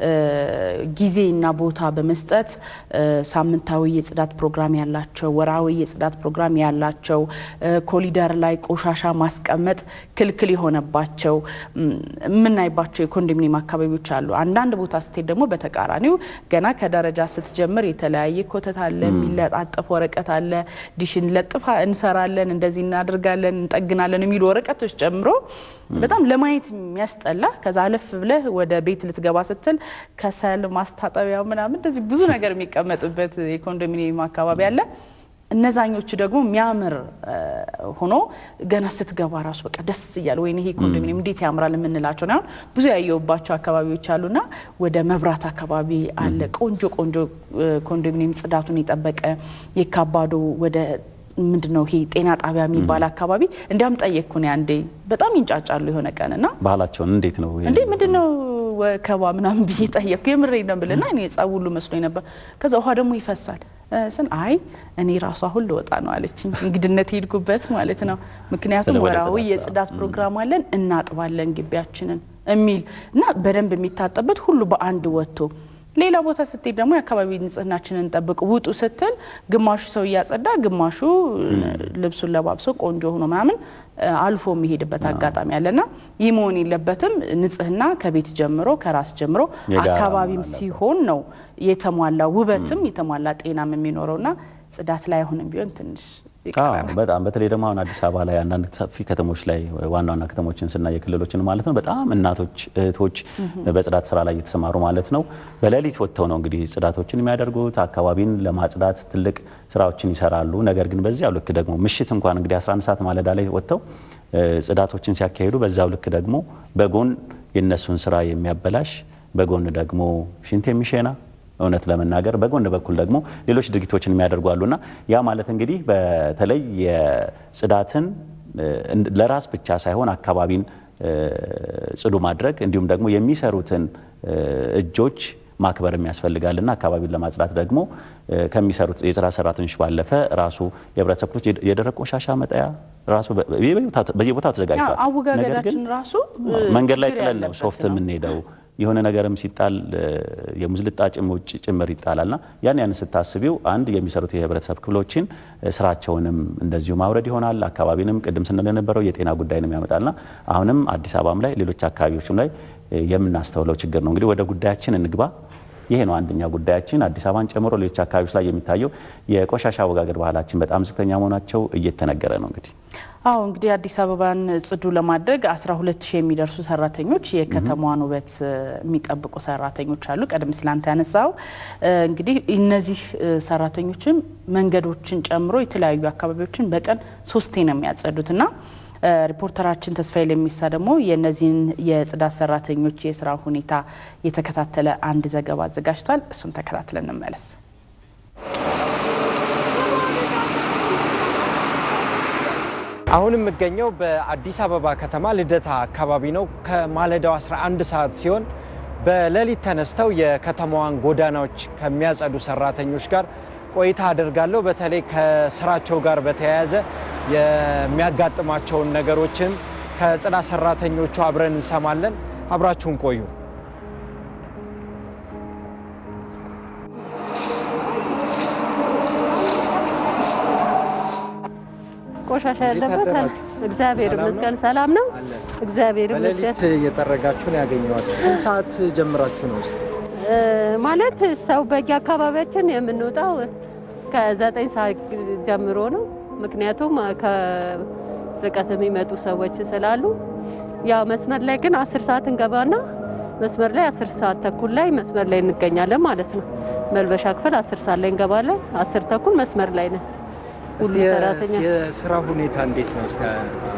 ጊዜና ቦታ በመስጠት ሳምንታዊ የጽዳት ፕሮግራም ያላቸው፣ ወራዊ የጽዳት ፕሮግራም ያላቸው፣ ኮሊደር ላይ ቆሻሻ ማስቀመጥ ክልክል የሆነባቸው የምናይባቸው የኮንዶሚኒየም አካባቢዎች አሉ። አንዳንድ ቦታ ስትሄድ ደግሞ በተቃራኒው ገና ከደረጃ ስትጀምር የተለያየ ኮተት አለ፣ የሚለጣጠፍ ወረቀት አለ፣ ዲሽን ለጥፋ እንሰራለን፣ እንደዚህ እናደርጋለን እንጠግናለን የሚሉ ወረቀቶች ጨምሮ በጣም ለማየት የሚያስጠላ ከዛ አለፍ ብለህ ወደ ቤት ልትገባ ስትል ከሰል ማስታጠቢያ ምናምን እንደዚህ ብዙ ነገር የሚቀመጥበት የኮንዶሚኒየም አካባቢ አለ። እነዛኞቹ ደግሞ የሚያምር ሆኖ ገና ስትገባ ራሱ በቃ ደስ እያለ ወይ ይሄ ኮንዶሚኒየም እንዴት ያምራል የምንላቸው አሁን ብዙ ያየሁባቸው አካባቢዎች አሉና ወደ መብራት አካባቢ አለ ቆንጆ ቆንጆ ኮንዶሚኒየም ጽዳቱን የጠበቀ የካባዶ ወደ ምንድን ነው ይሄ ጤና ጣቢያ የሚባል አካባቢ እንዲያም ጠየቅኩን አንዴ በጣም ይንጫጫሉ የሆነ ቀን እና ባህላቸውን እንዴት ነው እንዴ ምንድን ነው ወከባ ምናምን ብዬ ጠየቅኩ የምሬ ነው ብልና እኔ ጸብ ሁሉ መስሎኝ ነበር ከዛ ውሃ ደግሞ ይፈሳል ስን አይ እኔ ራሱ አሁን ልወጣ ነው አለችኝ እንግድነት ሄድኩበት ማለት ነው ምክንያቱም ወራዊ የጽዳት ፕሮግራም አለን እናጥባለን ግቢያችንን የሚል እና በደንብ የሚታጠበት ሁሉ በአንድ ወጥቶ ሌላ ቦታ ስትሄድ ደግሞ የአካባቢ ንጽህናችንን ጠብቅ ውጡ ስትል ግማሹ ሰው እያጸዳ ግማሹ ልብሱን ለባብሶ ቆንጆ ሆኖ ምናምን አልፎ የሚሄድበት አጋጣሚ አለና ይህ መሆን የለበትም። ንጽህና ከቤት ጀምሮ ከራስ ጀምሮ አካባቢም ሲሆን ነው የተሟላ ውበትም የተሟላ ጤናም የሚኖረውና ጽዳት ላይ አሁንም ቢሆን ትንሽ በጣም በተለይ ደግሞ አሁን አዲስ አበባ ላይ አንዳንድ ሰፊ ከተሞች ላይ ዋና ዋና ከተሞችን ስናይ የክልሎችን ማለት ነው በጣም እናቶች እህቶች በጽዳት ስራ ላይ እየተሰማሩ ማለት ነው በሌሊት ወጥተው ነው እንግዲህ ጽዳቶችን የሚያደርጉት አካባቢን ለማጽዳት ትልቅ ስራዎችን ይሰራሉ። ነገር ግን በዚያው ልክ ደግሞ ምሽት እንኳን እንግዲህ 11 ሰዓት ማለዳ ላይ ወጥተው ጽዳቶችን ሲያካሂዱ በዛው ልክ ደግሞ በጎን የእነሱን ስራ የሚያበላሽ በጎን ደግሞ ሽንት የሚሸና እውነት ለመናገር በጎን በኩል ደግሞ ሌሎች ድርጊቶችን የሚያደርጉ አሉና ያ ማለት እንግዲህ በተለይ የጽዳትን ለራስ ብቻ ሳይሆን አካባቢን ጽዱ ማድረግ እንዲሁም ደግሞ የሚሰሩትን እጆች ማክበርም ያስፈልጋልና አካባቢን ለማጽዳት ደግሞ ከሚሰሩት የጽዳት ሰራተኞች ባለፈ ራሱ የህብረተሰብ ክፍሎች የደረቅ ቆሻሻ መጣያ ራሱ በየቦታው ተዘጋጅቷል። አወጋገዳችን ራሱ መንገድ ላይ ችግር ጥለን ነው ያለበት ሶፍት ነው። የምንሄደው። የሆነ ነገርም ሲጣል የሙዝ ልጣጭም ውጭ ጭምር ይጣላልና ያን ያን ስታስቢው አንድ የሚሰሩት የህብረተሰብ ክፍሎችን ስራቸውንም እንደዚሁ ማውረድ ይሆናል። አካባቢንም ቅድም ስንል የነበረው የጤና ጉዳይንም ያመጣልና አሁንም አዲስ አበባም ላይ ሌሎች አካባቢዎችም ላይ የምናስተውለው ችግር ነው። እንግዲህ ወደ ጉዳያችን እንግባ። ይሄ ነው አንደኛ ጉዳያችን። አዲስ አበባን ጨምሮ ሌሎች አካባቢዎች ላይ የሚታየው የቆሻሻ አወጋገድ ባህላችን በጣም ዝቅተኛ መሆናቸው እየተነገረ ነው። እንግዲህ አዎ እንግዲህ አዲስ አበባን ጽዱ ለማድረግ 12 ሺህ የሚደርሱ ሰራተኞች የከተማዋን ውበት የሚጠብቁ ሰራተኞች አሉ። ቀደም ሲል አንተ ያነሳው እንግዲህ እነዚህ ሰራተኞችም መንገዶችን ጨምሮ የተለያዩ አካባቢዎችን በቀን ሶስቴ ነው የሚያጸዱት እና ሪፖርተራችን ተስፋዬ ለሚሳ ደግሞ የእነዚህን የጽዳት ሰራተኞች የስራ ሁኔታ የተከታተለ አንድ ዘገባ አዘጋጅቷል። እሱን ተከታትለን እንመለስ። አሁን የምገኘው በአዲስ አበባ ከተማ ልደታ አካባቢ ነው። ከማለዳው 11 ሰዓት ሲሆን በሌሊት ተነስተው የከተማዋን ጎዳናዎች ከሚያጸዱ ሰራተኞች ጋር ቆይታ አደርጋለሁ። በተለይ ከስራቸው ጋር በተያያዘ የሚያጋጥማቸውን ነገሮችን ከጽዳት ሰራተኞቹ አብረን እንሰማለን። አብራችሁን ቆዩ። ቆሻሻ ያለበት እግዚአብሔር ይመስገን ሰላም ነው። እግዚአብሔር ይመስገን በሌሊት እየጠረጋችሁ ነው ያገኘኋችሁ። ስንት ሰዓት ጀምራችሁ ነው ውስጥ እ ማለት ሰው በየአካባቢያችን የምንወጣው ከዘጠኝ ሰዓት ጀምሮ ነው። ምክንያቱም ከርቀት የሚመጡ ሰዎች ስላሉ ያው መስመር ላይ ግን አስር ሰዓት እንገባና መስመር ላይ አስር ሰዓት ተኩል ላይ መስመር ላይ እንገኛለን ማለት ነው። መልበሻ ክፍል አስር ሰዓት ላይ እንገባለን። አስር ተኩል መስመር ላይ ነን። ሁሉ ሰራተኛ የስራ ሁኔታ እንዴት ነው? እስኪ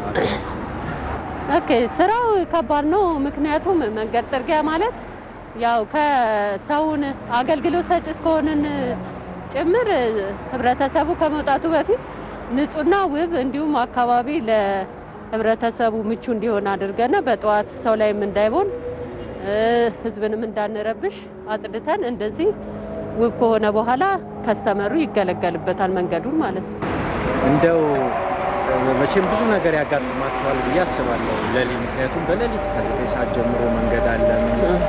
ኦኬ ስራው ከባድ ነው። ምክንያቱም መንገድ ጥርጊያ ማለት ያው ከሰውን አገልግሎት ሰጪ እስከሆንን ጭምር ህብረተሰቡ ከመውጣቱ በፊት ንጹህና ውብ እንዲሁም አካባቢ ለህብረተሰቡ ምቹ እንዲሆን አድርገን በጠዋት ሰው ላይም እንዳይቦን ህዝብንም እንዳንረብሽ አጽድተን እንደዚህ ውብ ከሆነ በኋላ ከስተመሩ ይገለገልበታል መንገዱን ማለት ነው። እንደው መቼም ብዙ ነገር ያጋጥማቸዋል ብዬ አስባለሁ ሌሊት። ምክንያቱም በሌሊት ከዘጠኝ ሰዓት ጀምሮ መንገድ አለ፣ ምን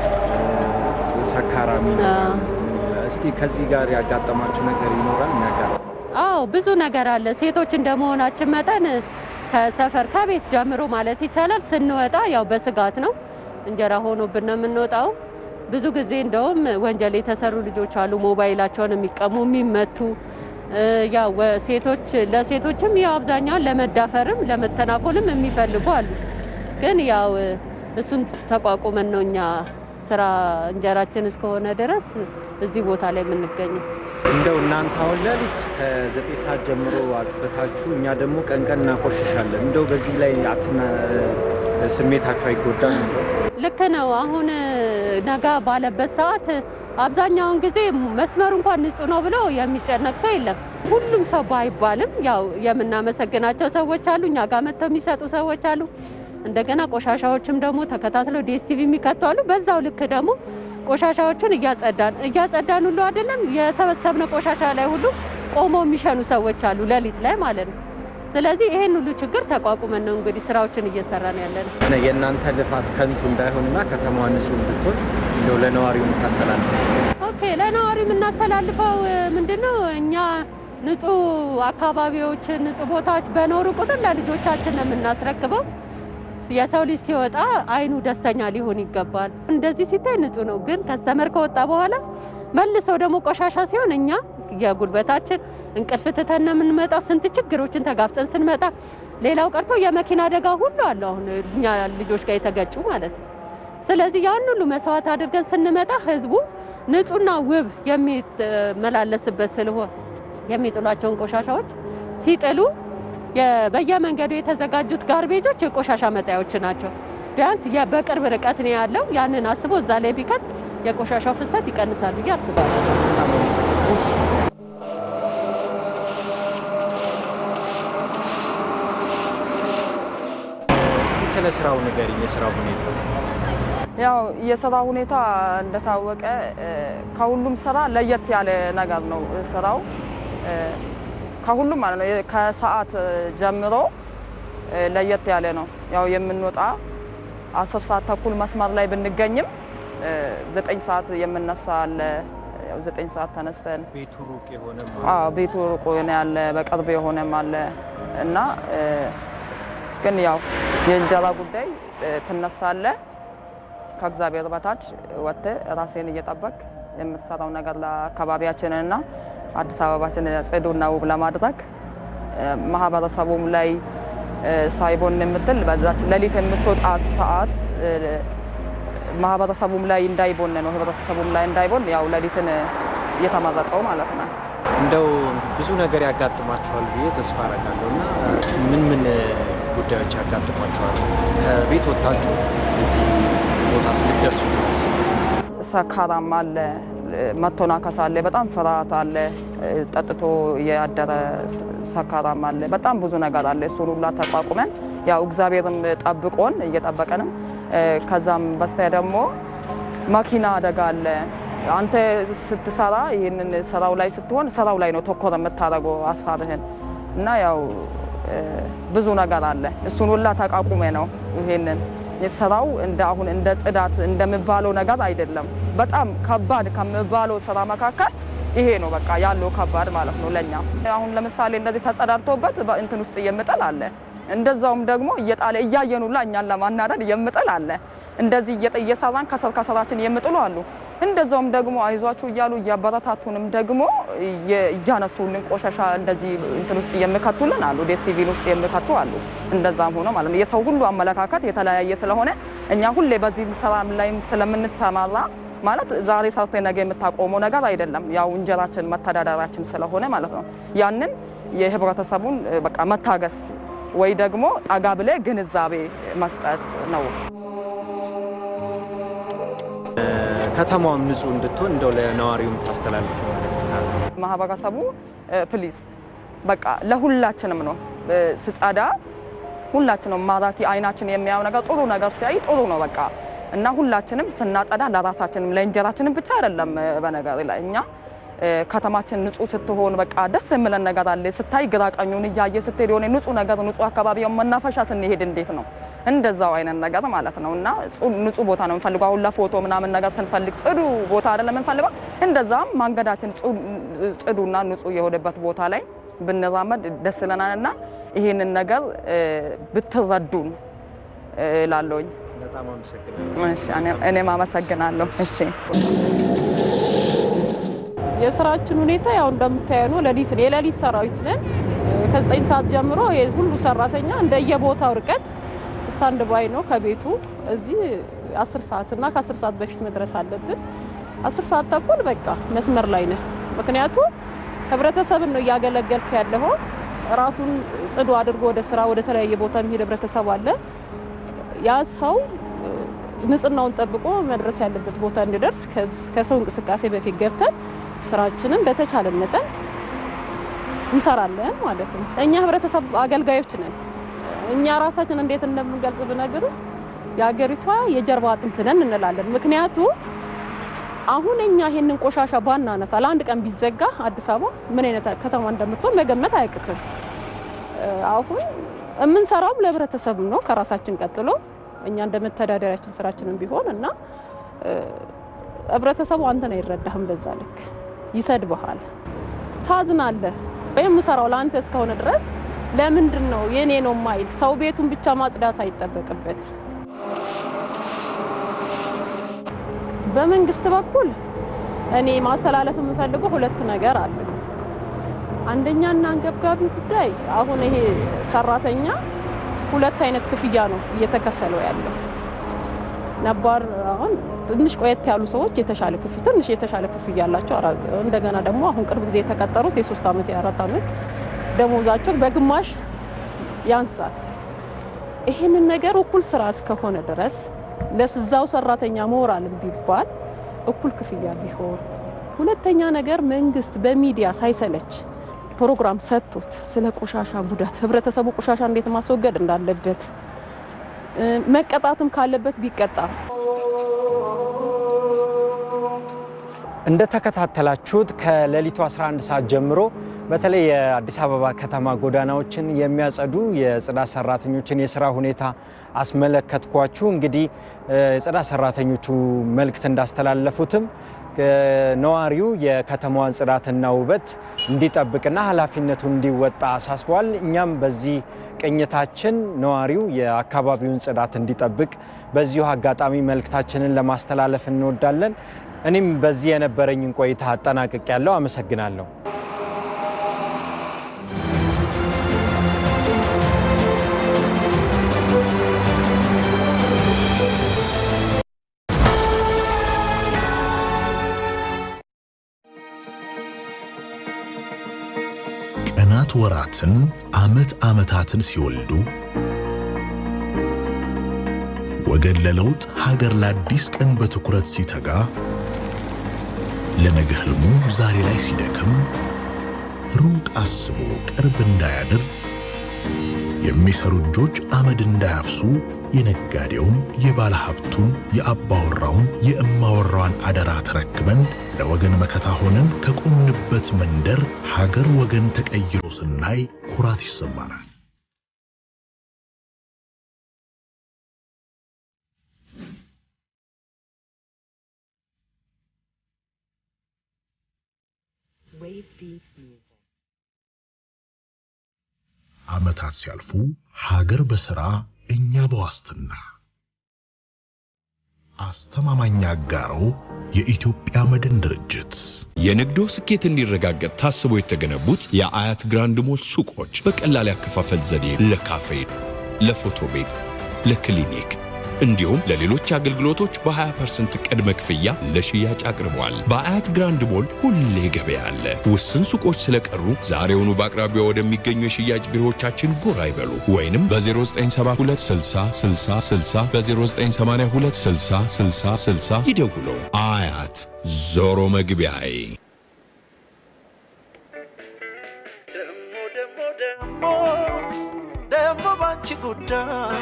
ሰካራሚ ነው። ምን ይላል? እስቲ ከዚህ ጋር ያጋጠማችሁ ነገር ይኖራል? የሚያጋጥም አዎ ብዙ ነገር አለ። ሴቶች እንደመሆናችን መጠን ከሰፈር ከቤት ጀምሮ ማለት ይቻላል ስንወጣ ያው በስጋት ነው። እንጀራ ሆኖብን ነው የምንወጣው። ብዙ ጊዜ እንደውም ወንጀል የተሰሩ ልጆች አሉ፣ ሞባይላቸውን የሚቀሙ የሚመቱ። ያው ሴቶች ለሴቶችም ያው አብዛኛውን ለመዳፈርም ለመተናኮልም የሚፈልጉ አሉ። ግን ያው እሱን ተቋቁመን ነው እኛ ስራ እንጀራችን እስከሆነ ድረስ እዚህ ቦታ ላይ የምንገኘው። እንደው እናንተ አሁን ሌሊት ከዘጠኝ ሰዓት ጀምሮ አጽድታችሁ፣ እኛ ደግሞ ቀን ቀን እናቆሽሻለን። እንደው በዚህ ላይ አትና ስሜታችሁ አይጎዳም? እንደው ልክ ነው። አሁን ነጋ ባለበት ሰዓት አብዛኛውን ጊዜ መስመሩ እንኳን ንጹህ ነው ብሎ የሚጨነቅ ሰው የለም። ሁሉም ሰው ባይባልም ያው የምናመሰግናቸው ሰዎች አሉ፣ እኛ ጋር መጥተው የሚሰጡ ሰዎች አሉ። እንደገና ቆሻሻዎችም ደግሞ ተከታትለው ዲኤስቲቪ የሚከቱ አሉ። በዛው ልክ ደግሞ ቆሻሻዎችን እያጸዳን እያጸዳን ሁሉ አይደለም የሰበሰብነው ቆሻሻ ላይ ሁሉ ቆመው የሚሸኑ ሰዎች አሉ፣ ሌሊት ላይ ማለት ነው። ስለዚህ ይሄን ሁሉ ችግር ተቋቁመን ነው እንግዲህ ስራዎችን እየሰራን ያለን። የእናንተ ልፋት ከንቱ እንዳይሆንና ከተማዋ ንጹህ እንድትሆን እንደው ለነዋሪው የምታስተላልፉት ኦኬ ለነዋሪ የምናስተላልፈው ምንድን ነው? እኛ ንጹህ አካባቢዎች፣ ንጹህ ቦታዎች በኖሩ ቁጥር ለልጆቻችን ነው የምናስረክበው። የሰው ልጅ ሲወጣ አይኑ ደስተኛ ሊሆን ይገባል። እንደዚህ ሲታይ ንጹህ ነው፣ ግን ከስተመር ከወጣ በኋላ መልሰው ደግሞ ቆሻሻ ሲሆን እኛ የጉልበታችን እንቅልፍ ትተን ነው የምንመጣው። ስንት ችግሮችን ተጋፍጠን ስንመጣ ሌላው ቀርቶ የመኪና አደጋ ሁሉ አለ አሁን እኛ ልጆች ጋር የተገጩ ማለት ነው። ስለዚህ ያን ሁሉ መስዋዕት አድርገን ስንመጣ ህዝቡ ንጹህና ውብ የሚመላለስበት ስለሆነ የሚጥሏቸውን ቆሻሻዎች ሲጥሉ በየመንገዱ የተዘጋጁት ጋርቤጆች የቆሻሻ መጣያዎች ናቸው። ቢያንስ በቅርብ ርቀት ነው ያለው። ያንን አስቦ እዛ ላይ ቢከት የቆሻሻው ፍሰት ይቀንሳል ብዬ አስባለሁ። እስቲ ስለ ስራው ንገሪኝ፣ የስራው ሁኔታ ያው የስራ ሁኔታ እንደታወቀ ከሁሉም ስራ ለየት ያለ ነገር ነው ስራው። ከሁሉም ማለት ነው ከሰዓት ጀምሮ ለየት ያለ ነው። ያው የምንወጣ አስር ሰዓት ተኩል መስመር ላይ ብንገኝም ዘጠኝ ሰዓት የምነሳ አለ። ያው ዘጠኝ ሰዓት ተነስተን ቤቱ ሩቅ የሆነ አዎ ቤቱ ሩቅ የሆነ ያለ በቅርብ የሆነም አለ እና ግን ያው የእንጀራ ጉዳይ ትነሳለ ከእግዚአብሔር በታች ወጥተህ ራሴን እየጠበቅ የምትሰራው ነገር ለአካባቢያችንና አዲስ አበባችን ጽዱና ውብ ለማድረግ ማህበረሰቡም ላይ ሳይቦን የምትል በዛች ሌሊት የምትወጣት ሰዓት ማህበረሰቡም ላይ እንዳይቦን ነው፣ ህብረተሰቡም ላይ እንዳይቦን ያው ሌሊትን እየተመረጠው ማለት ነው። እንደው ብዙ ነገር ያጋጥማቸዋል ብዬ ተስፋ አደርጋለሁ እና እስኪ ምን ምን ጉዳዮች ያጋጥሟቸዋል ከቤት ወጥታችሁ እዚህ ቦታ እስክትደርሱ ድረስ? ሰካራም አለ፣ መተናከስ አለ፣ በጣም ፍርሃት አለ፣ ጠጥቶ ያደረ ሰካራም አለ፣ በጣም ብዙ ነገር አለ። እሱን ሁላ ተቋቁመን ያው እግዚአብሔርም ጠብቆን እየጠበቀንም ከዛም በስቲያ ደግሞ መኪና አደጋ አለ። አንተ ስትሰራ ይህንን ስራው ላይ ስትሆን ስራው ላይ ነው ተኮር የምታደርገው ሀሳብህን እና ያው ብዙ ነገር አለ። እሱን ሁላ ተቋቁሜ ነው ይሄንን ስራው እንደ አሁን እንደ ጽዳት እንደሚባለው ነገር አይደለም። በጣም ከባድ ከሚባለው ስራ መካከል ይሄ ነው በቃ ያለው ከባድ ማለት ነው ለኛ። አሁን ለምሳሌ እንደዚህ ተጸዳድቶበት እንትን ውስጥ የምጥል አለ። እንደዛውም ደግሞ እየጣለ እያየን ሁላ እኛን ለማናደድ የምጥል አለ። እንደዚህ እየሰራን ከስር ከስራችን የምጥሉ አሉ። እንደዛውም ደግሞ አይዟችሁ እያሉ እያበረታቱንም ደግሞ እያነሱልን ቆሻሻ እንደዚህ እንትን ውስጥ የሚከቱልን አሉ። ዴስቲቪን ውስጥ የሚከቱ አሉ። እንደዛም ሆኖ ማለት ነው የሰው ሁሉ አመለካከት የተለያየ ስለሆነ እኛ ሁሌ በዚህ ስራ ላይ ስለምንሰማራ ማለት ዛሬ ሰርተ ነገ የምታቆመው ነገር አይደለም። ያው እንጀራችን መተዳደራችን ስለሆነ ማለት ነው ያንን የህብረተሰቡን በቃ መታገስ ወይ ደግሞ ጠጋ ብለ ግንዛቤ መስጠት ነው። ከተማዋም ንጹህ እንድትሆን እንደው ለነዋሪው የምታስተላልፍ መልእክት ካለ? ማህበረሰቡ ፕሊስ በቃ ለሁላችንም ነው ስጸዳ ሁላችንም ማራኪ አይናችን የሚያየው ነገር ጥሩ ነገር ሲያይ ጥሩ ነው በቃ እና ሁላችንም ስናጸዳ ለራሳችንም ለእንጀራችንም ብቻ አይደለም። በነገር ላይ እኛ ከተማችን ንጹህ ስትሆን በቃ ደስ የሚለን ነገር አለ። ስታይ ግራ ቀኙን እያየ ስትሄድ የሆነ ንጹህ ነገር ንጹህ አካባቢ መናፈሻ ስንሄድ እንዴት ነው እንደዛው አይነት ነገር ማለት ነው። እና ንጹህ ቦታ ነው የምንፈልገው። አሁን ለፎቶ ምናምን ነገር ስንፈልግ ጽዱ ቦታ አይደለም የምንፈልገው። እንደዛም መንገዳችን ጽዱና ንጹህ የሆነበት ቦታ ላይ ብንራመድ ደስ ይለናል እና ይህንን ነገር ብትረዱን እላለሁኝ። በጣም አመሰግናለሁ። እሺ፣ እኔም አመሰግናለሁ። እሺ የስራችን ሁኔታ ያው እንደምታየው ነው። ሌሊት የሌሊት ሰራዊት ነን። ከዘጠኝ ሰዓት ጀምሮ ሁሉ ሰራተኛ እንደየቦታው ርቀት ስታንድ ባይ ነው ከቤቱ እዚህ አስር ሰዓት እና ከአስር ሰዓት በፊት መድረስ አለብን። አስር ሰዓት ተኩል በቃ መስመር ላይ ነህ። ምክንያቱም ህብረተሰብን ነው እያገለገልክ ያለው። ራሱን ጽዱ አድርጎ ወደ ስራ ወደ ተለያየ ቦታ የሚሄድ ህብረተሰብ አለ። ያ ሰው ንጽህናውን ጠብቆ መድረስ ያለበት ቦታ እንዲደርስ ከሰው እንቅስቃሴ በፊት ገብተን ስራችንን በተቻለ መጠን እንሰራለን ማለት ነው። እኛ ህብረተሰብ አገልጋዮች ነን። እኛ ራሳችን እንዴት እንደምንገልጽ ብነግር የሀገሪቷ የጀርባ አጥንት ነን እንላለን። ምክንያቱ አሁን እኛ ይሄንን ቆሻሻ ባናነሳ ለአንድ ቀን ቢዘጋ አዲስ አበባ ምን አይነት ከተማ እንደምትሆን መገመት አያቅትም። አሁን የምንሰራውም ለህብረተሰብ ነው ከራሳችን ቀጥሎ እኛ እንደ መተዳደሪያችን ስራችንን ቢሆን እና ህብረተሰቡ አንተን አይረዳህም። በዛ ልክ ይሰድብሃል፣ ታዝናለህ። ወይም የምሰራው ለአንተ እስከሆነ ድረስ ለምንድን ነው የኔ ነው ማይል ሰው ቤቱን ብቻ ማጽዳት አይጠበቅበት። በመንግስት በኩል እኔ ማስተላለፍ የምፈልገው ሁለት ነገር አለ። አንደኛና አንገብጋቢ ጉዳይ አሁን ይሄ ሰራተኛ ሁለት አይነት ክፍያ ነው እየተከፈለው ያለው። ነባር አሁን ትንሽ ቆየት ያሉ ሰዎች የተሻለ ክፍያ ትንሽ የተሻለ ክፍያ ያላቸው፣ እንደገና ደግሞ አሁን ቅርብ ጊዜ የተቀጠሩት የሶስት ዓመት የአራት ዓመት ደሞዛቸው በግማሽ ያንሳል። ይህንን ነገር እኩል ስራ እስከሆነ ድረስ ለስዛው ሰራተኛ ሞራልም ቢባል እኩል ክፍያ ቢሆን፣ ሁለተኛ ነገር መንግስት በሚዲያ ሳይሰለች ፕሮግራም ሰጥቶት ስለ ቆሻሻ ጉዳት ህብረተሰቡ ቆሻሻ እንዴት ማስወገድ እንዳለበት መቀጣትም ካለበት ቢቀጣ። እንደተከታተላችሁት ከሌሊቱ 11 ሰዓት ጀምሮ በተለይ የአዲስ አበባ ከተማ ጎዳናዎችን የሚያጸዱ የጽዳት ሰራተኞችን የስራ ሁኔታ አስመለከትኳችሁ። እንግዲህ የጽዳት ሰራተኞቹ መልእክት እንዳስተላለፉትም ነዋሪው የከተማዋን ጽዳትና ውበት እንዲጠብቅና ኃላፊነቱን እንዲወጣ አሳስበዋል። እኛም በዚህ ቅኝታችን ነዋሪው የአካባቢውን ጽዳት እንዲጠብቅ በዚሁ አጋጣሚ መልእክታችንን ለማስተላለፍ እንወዳለን። እኔም በዚህ የነበረኝን ቆይታ አጠናቅቅ ያለው አመሰግናለሁ። ቀናት ወራትን፣ ዓመት ዓመታትን ሲወልዱ ወገን ለለውጥ ሀገር ለአዲስ ቀን በትኩረት ሲተጋ ለነገ ህልሙ ዛሬ ላይ ሲደክም ሩቅ አስቦ ቅርብ እንዳያድር የሚሰሩ እጆች አመድ እንዳያፍሱ የነጋዴውን፣ የባለ ሀብቱን፣ የአባወራውን፣ የእማወራዋን አደራ ተረክበን ለወገን መከታ ሆነን ከቆምንበት መንደር ሀገር ወገን ተቀይሮ ስናይ ኩራት ይሰማናል። ዓመታት ሲያልፉ ሀገር በሥራ እኛ በዋስትና አስተማማኝ አጋሮ የኢትዮጵያ መድን ድርጅት የንግዶ ስኬት እንዲረጋገጥ ታስበው የተገነቡት የአያት ግራንድ ሞል ሱቆች በቀላል ያከፋፈል ዘዴ ለካፌ፣ ለፎቶ ቤት፣ ለክሊኒክ እንዲሁም ለሌሎች አገልግሎቶች በ20% ቅድመ ክፍያ ለሽያጭ አቅርበዋል። በአያት ግራንድ ሞል ሁሌ ገበያ አለ። ውስን ሱቆች ስለቀሩ ዛሬውኑ በአቅራቢያ ወደሚገኙ የሽያጭ ቢሮዎቻችን ጎራ ይበሉ ወይንም በ0972 60 60 60 በ0982 60 60 60 ይደውሉ። አያት ዞሮ መግቢያዬ ደግሞ ባንቺ ጉዳይ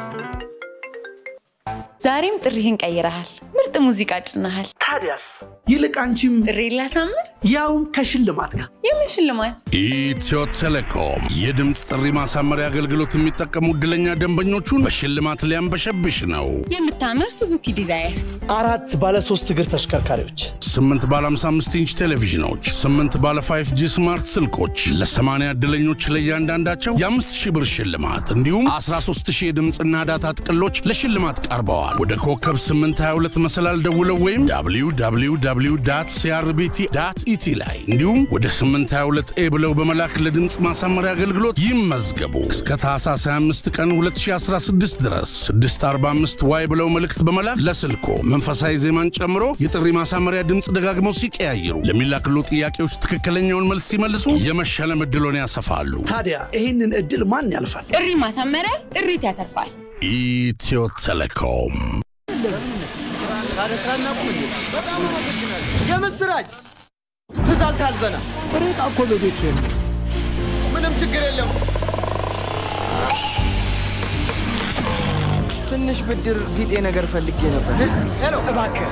ዛሬም ጥሪህን ቀይረሃል። ምርጥ ሙዚቃ ጭናሃል። ታዲያስ ይልቅ አንቺም ጥሪ ላሳምር፣ ያውም ከሽልማት ጋር። የምን ሽልማት? ኢትዮ ቴሌኮም የድምፅ ጥሪ ማሳመሪያ አገልግሎት የሚጠቀሙ ዕድለኛ ደንበኞቹን በሽልማት ሊያንበሸብሽ ነው። የምታምር ሱዙኪ ዲዛይር፣ አራት ባለ ሶስት እግር ተሽከርካሪዎች፣ ስምንት ባለ 55 ኢንች ቴሌቪዥኖች፣ ስምንት ባለ 5 ጂ ስማርት ስልኮች ለሰማንያ ዕድለኞች ለእያንዳንዳቸው የአምስት ሺህ ብር ሽልማት እንዲሁም 13 ሺህ የድምፅና ዳታ ጥቅሎች ለሽልማት ቀርበዋል። ወደ ኮከብ 822 መሰላል ደውለው ወይም www ሲአርቢቲ ኢቲ ላይ እንዲሁም ወደ 822 ኤ ብለው በመላክ ለድምፅ ማሳመሪያ አገልግሎት ይመዝገቡ። እስከ ታህሳስ 25 ቀን 2016 ድረስ 645 ዋይ ብለው መልእክት በመላክ ለስልኮ መንፈሳዊ ዜማን ጨምሮ የጥሪ ማሳመሪያ ድምፅ ደጋግመው ሲቀያይሩ ለሚላክሉ ጥያቄዎች ትክክለኛውን መልስ ሲመልሱ የመሸለም ዕድሎን ያሰፋሉ። ታዲያ ይህንን እድል ማን ያልፋል? ጥሪ ማሳመሪያ ጥሪት ያተርፋል። ኢትዮ ቴሌኮም የምስራች ትእዛዝ ታዘናል። ጥሬ ዕቃ እኮ በቤት ምንም ችግር የለም። ትንሽ ብድር ቢጤ ነገር ፈልጌ ነበር። ሄሎ እባክህ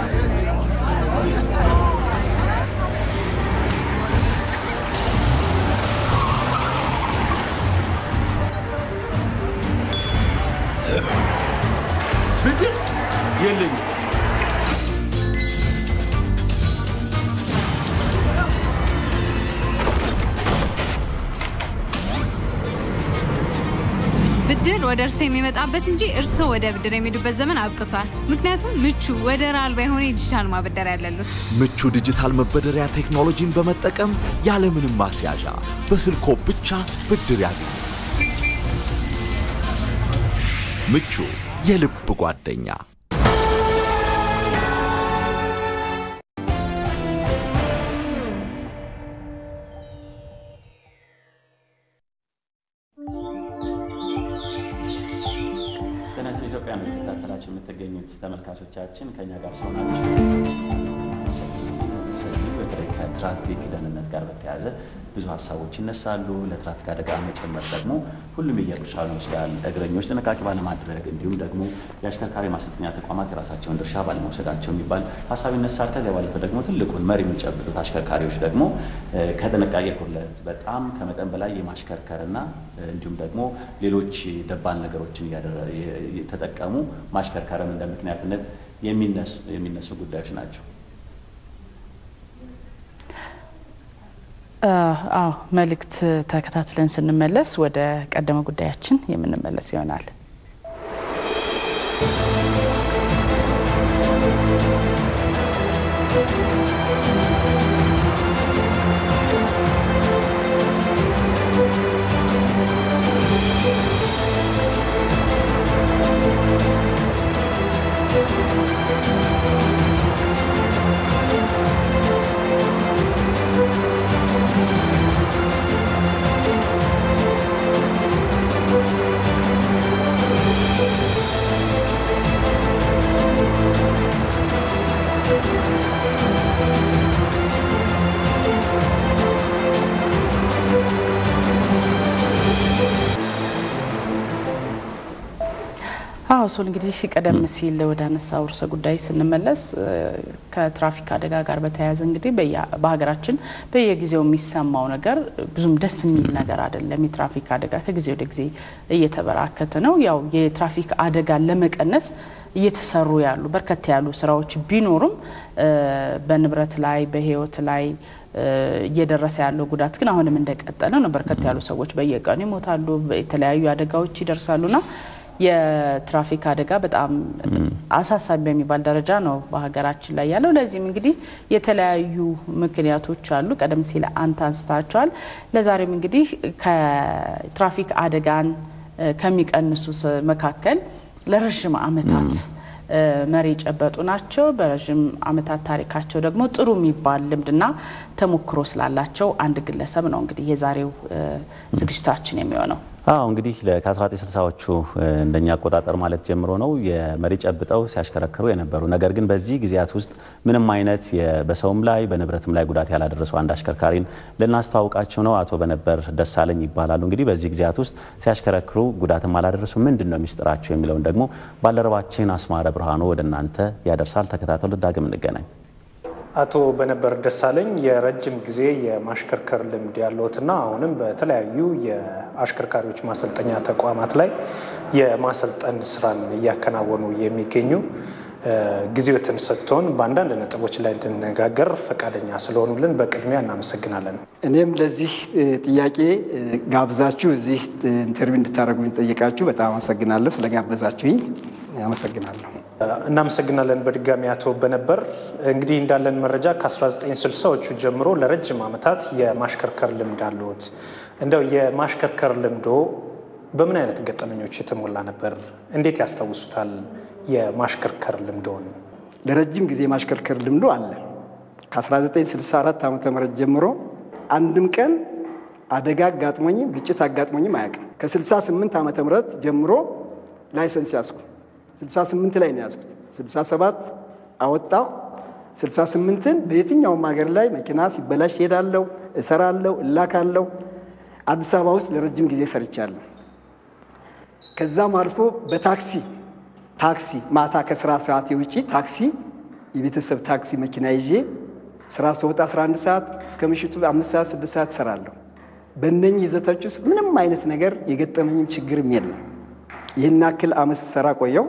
ብድር የለኝም። ብድር ወደ እርሶ የሚመጣበት እንጂ እርሶ ወደ ብድር የሚሄዱበት ዘመን አብቅቷል። ምክንያቱም ምቹ ወደር አልባ የሆነ የዲጂታል ማበደሪያ ያለሉት ምቹ ዲጂታል መበደሪያ ቴክኖሎጂን በመጠቀም ያለምንም ማስያዣ በስልኮ ብቻ ብድር ያገኙ። ምቹ የልብ ጓደኛ ጤና ስለ ኢትዮጵያ ነው የተከታተላችሁ የምትገኙት ተመልካቾቻችን ከኛ ጋር ስለሆናችሁ በተለይ ከትራፊክ ደህንነት ጋር በተያያዘ ብዙ ሀሳቦች ይነሳሉ። ለትራፊክ አደጋ መጨመር ደግሞ ሁሉም የየድርሻውን ይወስዳል። እግረኞች ጥንቃቄ ባለማድረግ እንዲሁም ደግሞ የአሽከርካሪ ማሰልጠኛ ተቋማት የራሳቸውን ድርሻ ባለመውሰዳቸው የሚባል ሀሳብ ይነሳል። ከዚያ ባለፈ ደግሞ ትልቁን መሪ የሚጨብጡት አሽከርካሪዎች ደግሞ ከጥንቃቄ ጉድለት በጣም ከመጠን በላይ የማሽከርከርና እንዲሁም ደግሞ ሌሎች ደባል ነገሮችን ተጠቀሙ ማሽከርከርም እንደ ምክንያትነት የሚነሱ ጉዳዮች ናቸው። አዎ መልእክት ተከታትለን ስንመለስ ወደ ቀደመ ጉዳያችን የምንመለስ ይሆናል። አዎ ሶል እንግዲህ ቀደም ሲል ወደ አነሳው ርዕሰ ጉዳይ ስንመለስ ከትራፊክ አደጋ ጋር በተያያዘ እንግዲህ በሀገራችን በየጊዜው የሚሰማው ነገር ብዙም ደስ የሚል ነገር አይደለም። የትራፊክ አደጋ ከጊዜ ወደ ጊዜ እየተበራከተ ነው። ያው የትራፊክ አደጋን ለመቀነስ እየተሰሩ ያሉ በርከት ያሉ ስራዎች ቢኖሩም በንብረት ላይ በሕይወት ላይ እየደረሰ ያለው ጉዳት ግን አሁንም እንደቀጠለ ነው። በርከት ያሉ ሰዎች በየቀኑ ይሞታሉ፣ የተለያዩ አደጋዎች ይደርሳሉና የትራፊክ አደጋ በጣም አሳሳቢ በሚባል ደረጃ ነው በሀገራችን ላይ ያለው። ለዚህም እንግዲህ የተለያዩ ምክንያቶች አሉ። ቀደም ሲል አንተ አንስታቸዋል። ለዛሬም እንግዲህ ከትራፊክ አደጋን ከሚቀንሱ መካከል ለረዥም ዓመታት መሪ የጨበጡ ናቸው። በረዥም ዓመታት ታሪካቸው ደግሞ ጥሩ የሚባል ልምድና ተሞክሮ ስላላቸው አንድ ግለሰብ ነው እንግዲህ የዛሬው ዝግጅታችን የሚሆነው። አዎ እንግዲህ ከ1960ዎቹ እንደኛ አቆጣጠር ማለት ጀምሮ ነው የመሪ ጨብጠው ሲያሽከረክሩ የነበሩ ነገር ግን በዚህ ጊዜያት ውስጥ ምንም አይነት በሰውም ላይ በንብረትም ላይ ጉዳት ያላደረሱ አንድ አሽከርካሪን ልናስተዋውቃቸው ነው። አቶ በነበር ደሳለኝ ይባላሉ። እንግዲህ በዚህ ጊዜያት ውስጥ ሲያሽከረክሩ ጉዳትም አላደረሱ ምንድን ነው ሚስጥራቸው የሚለውን ደግሞ ባልደረባችን አስማረ ብርሃኑ ወደ እናንተ ያደርሳል። ተከታተሉ። ዳግም እንገናኝ። አቶ በነበር ደሳለኝ የረጅም ጊዜ የማሽከርከር ልምድ ያለዎትና አሁንም በተለያዩ የአሽከርካሪዎች ማሰልጠኛ ተቋማት ላይ የማሰልጠን ስራን እያከናወኑ የሚገኙ ጊዜዎትን ሰጥቶን በአንዳንድ ነጥቦች ላይ እንድነጋገር ፈቃደኛ ስለሆኑልን በቅድሚያ እናመሰግናለን። እኔም ለዚህ ጥያቄ ጋብዛችሁ እዚህ ኢንተርቪው እንድታደርጉኝ ጠየቃችሁ በጣም አመሰግናለሁ። ስለጋበዛችሁኝ አመሰግናለሁ። እናመሰግናለን በድጋሚ አቶ በነበር። እንግዲህ እንዳለን መረጃ ከ1960ዎቹ ጀምሮ ለረጅም ዓመታት የማሽከርከር ልምድ አለዎት። እንደው የማሽከርከር ልምዶ በምን አይነት ገጠመኞች የተሞላ ነበር? እንዴት ያስታውሱታል የማሽከርከር ልምዶን? ለረጅም ጊዜ የማሽከርከር ልምዶ አለ። ከ1964 ዓ ም ጀምሮ አንድም ቀን አደጋ አጋጥሞኝም ግጭት አጋጥሞኝም አያውቅም። ከ68 ዓ ም ጀምሮ ላይሰንስ ያዝኩ 68 ላይ ነው ያዝኩት። 67 አወጣሁ። 68ን በየትኛውም ሀገር ላይ መኪና ሲበላሽ ሄዳለሁ፣ እሰራለሁ፣ እላካለሁ። አዲስ አበባ ውስጥ ለረጅም ጊዜ ሰርቻለሁ። ከዛም አልፎ በታክሲ ታክሲ ማታ ከስራ ሰዓት የውጪ ታክሲ የቤተሰብ ታክሲ መኪና ይዤ ስራ ስወጣ 11 ሰዓት እስከ ምሽቱ አምስት ሰዓት ስድስት ሰዓት እሰራለሁ። በእነኚህ ይዘቶች ውስጥ ምንም አይነት ነገር የገጠመኝም ችግርም የለም። ይህን ያክል አመት ስሰራ ቆየው።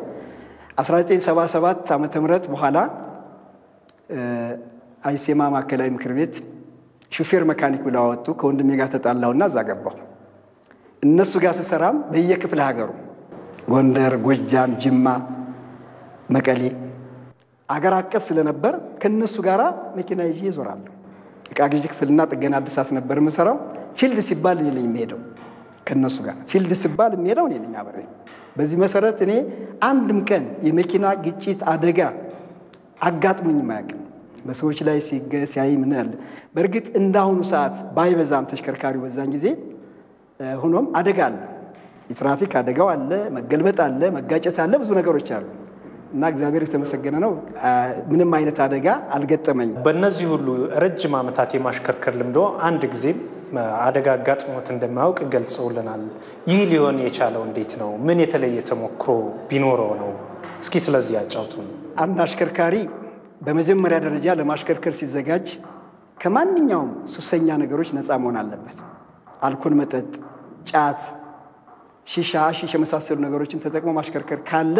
1977 ዓ ም በኋላ አይሴማ ማዕከላዊ ምክር ቤት ሹፌር መካኒክ ብለው አወጡ። ከወንድሜ ጋር ተጣላሁና እዛ ገባሁ። እነሱ ጋር ስሰራም በየክፍለ ሀገሩ ጎንደር፣ ጎጃም፣ ጅማ፣ መቀሌ አገር አቀፍ ስለነበር ከእነሱ ጋር መኪና ይዤ እዞራለሁ። እቃ ግዢ ክፍልና ጥገና አድሳት ነበር የምሰራው። ፊልድ ሲባል እኔ ነኝ የሚሄደው ከእነሱ ጋር ፊልድ ሲባል የሚሄደው እኔ ነኝ አብሬ። በዚህ መሰረት እኔ አንድም ቀን የመኪና ግጭት አደጋ አጋጥሞኝም አያውቅም። በሰዎች ላይ ሲያይ ምን ያለ በእርግጥ እንዳሁኑ ሰዓት ባይበዛም ተሽከርካሪው በዛን ጊዜ ሆኖም አደጋ አለ። የትራፊክ አደጋው አለ፣ መገልበጥ አለ፣ መጋጨት አለ፣ ብዙ ነገሮች አሉ። እና እግዚአብሔር የተመሰገነ ነው። ምንም አይነት አደጋ አልገጠመኝም። በእነዚህ ሁሉ ረጅም ዓመታት የማሽከርከር ልምዶ አንድ ጊዜም አደጋ አጋጥሞት እንደማያውቅ ገልጸውልናል። ይህ ሊሆን የቻለው እንዴት ነው? ምን የተለየ ተሞክሮ ቢኖረው ነው? እስኪ ስለዚህ ያጫውቱን። አንድ አሽከርካሪ በመጀመሪያ ደረጃ ለማሽከርከር ሲዘጋጅ ከማንኛውም ሱሰኛ ነገሮች ነፃ መሆን አለበት። አልኮል መጠጥ፣ ጫት፣ ሺሻ፣ ሺሽ የመሳሰሉ ነገሮችን ተጠቅሞ ማሽከርከር ካለ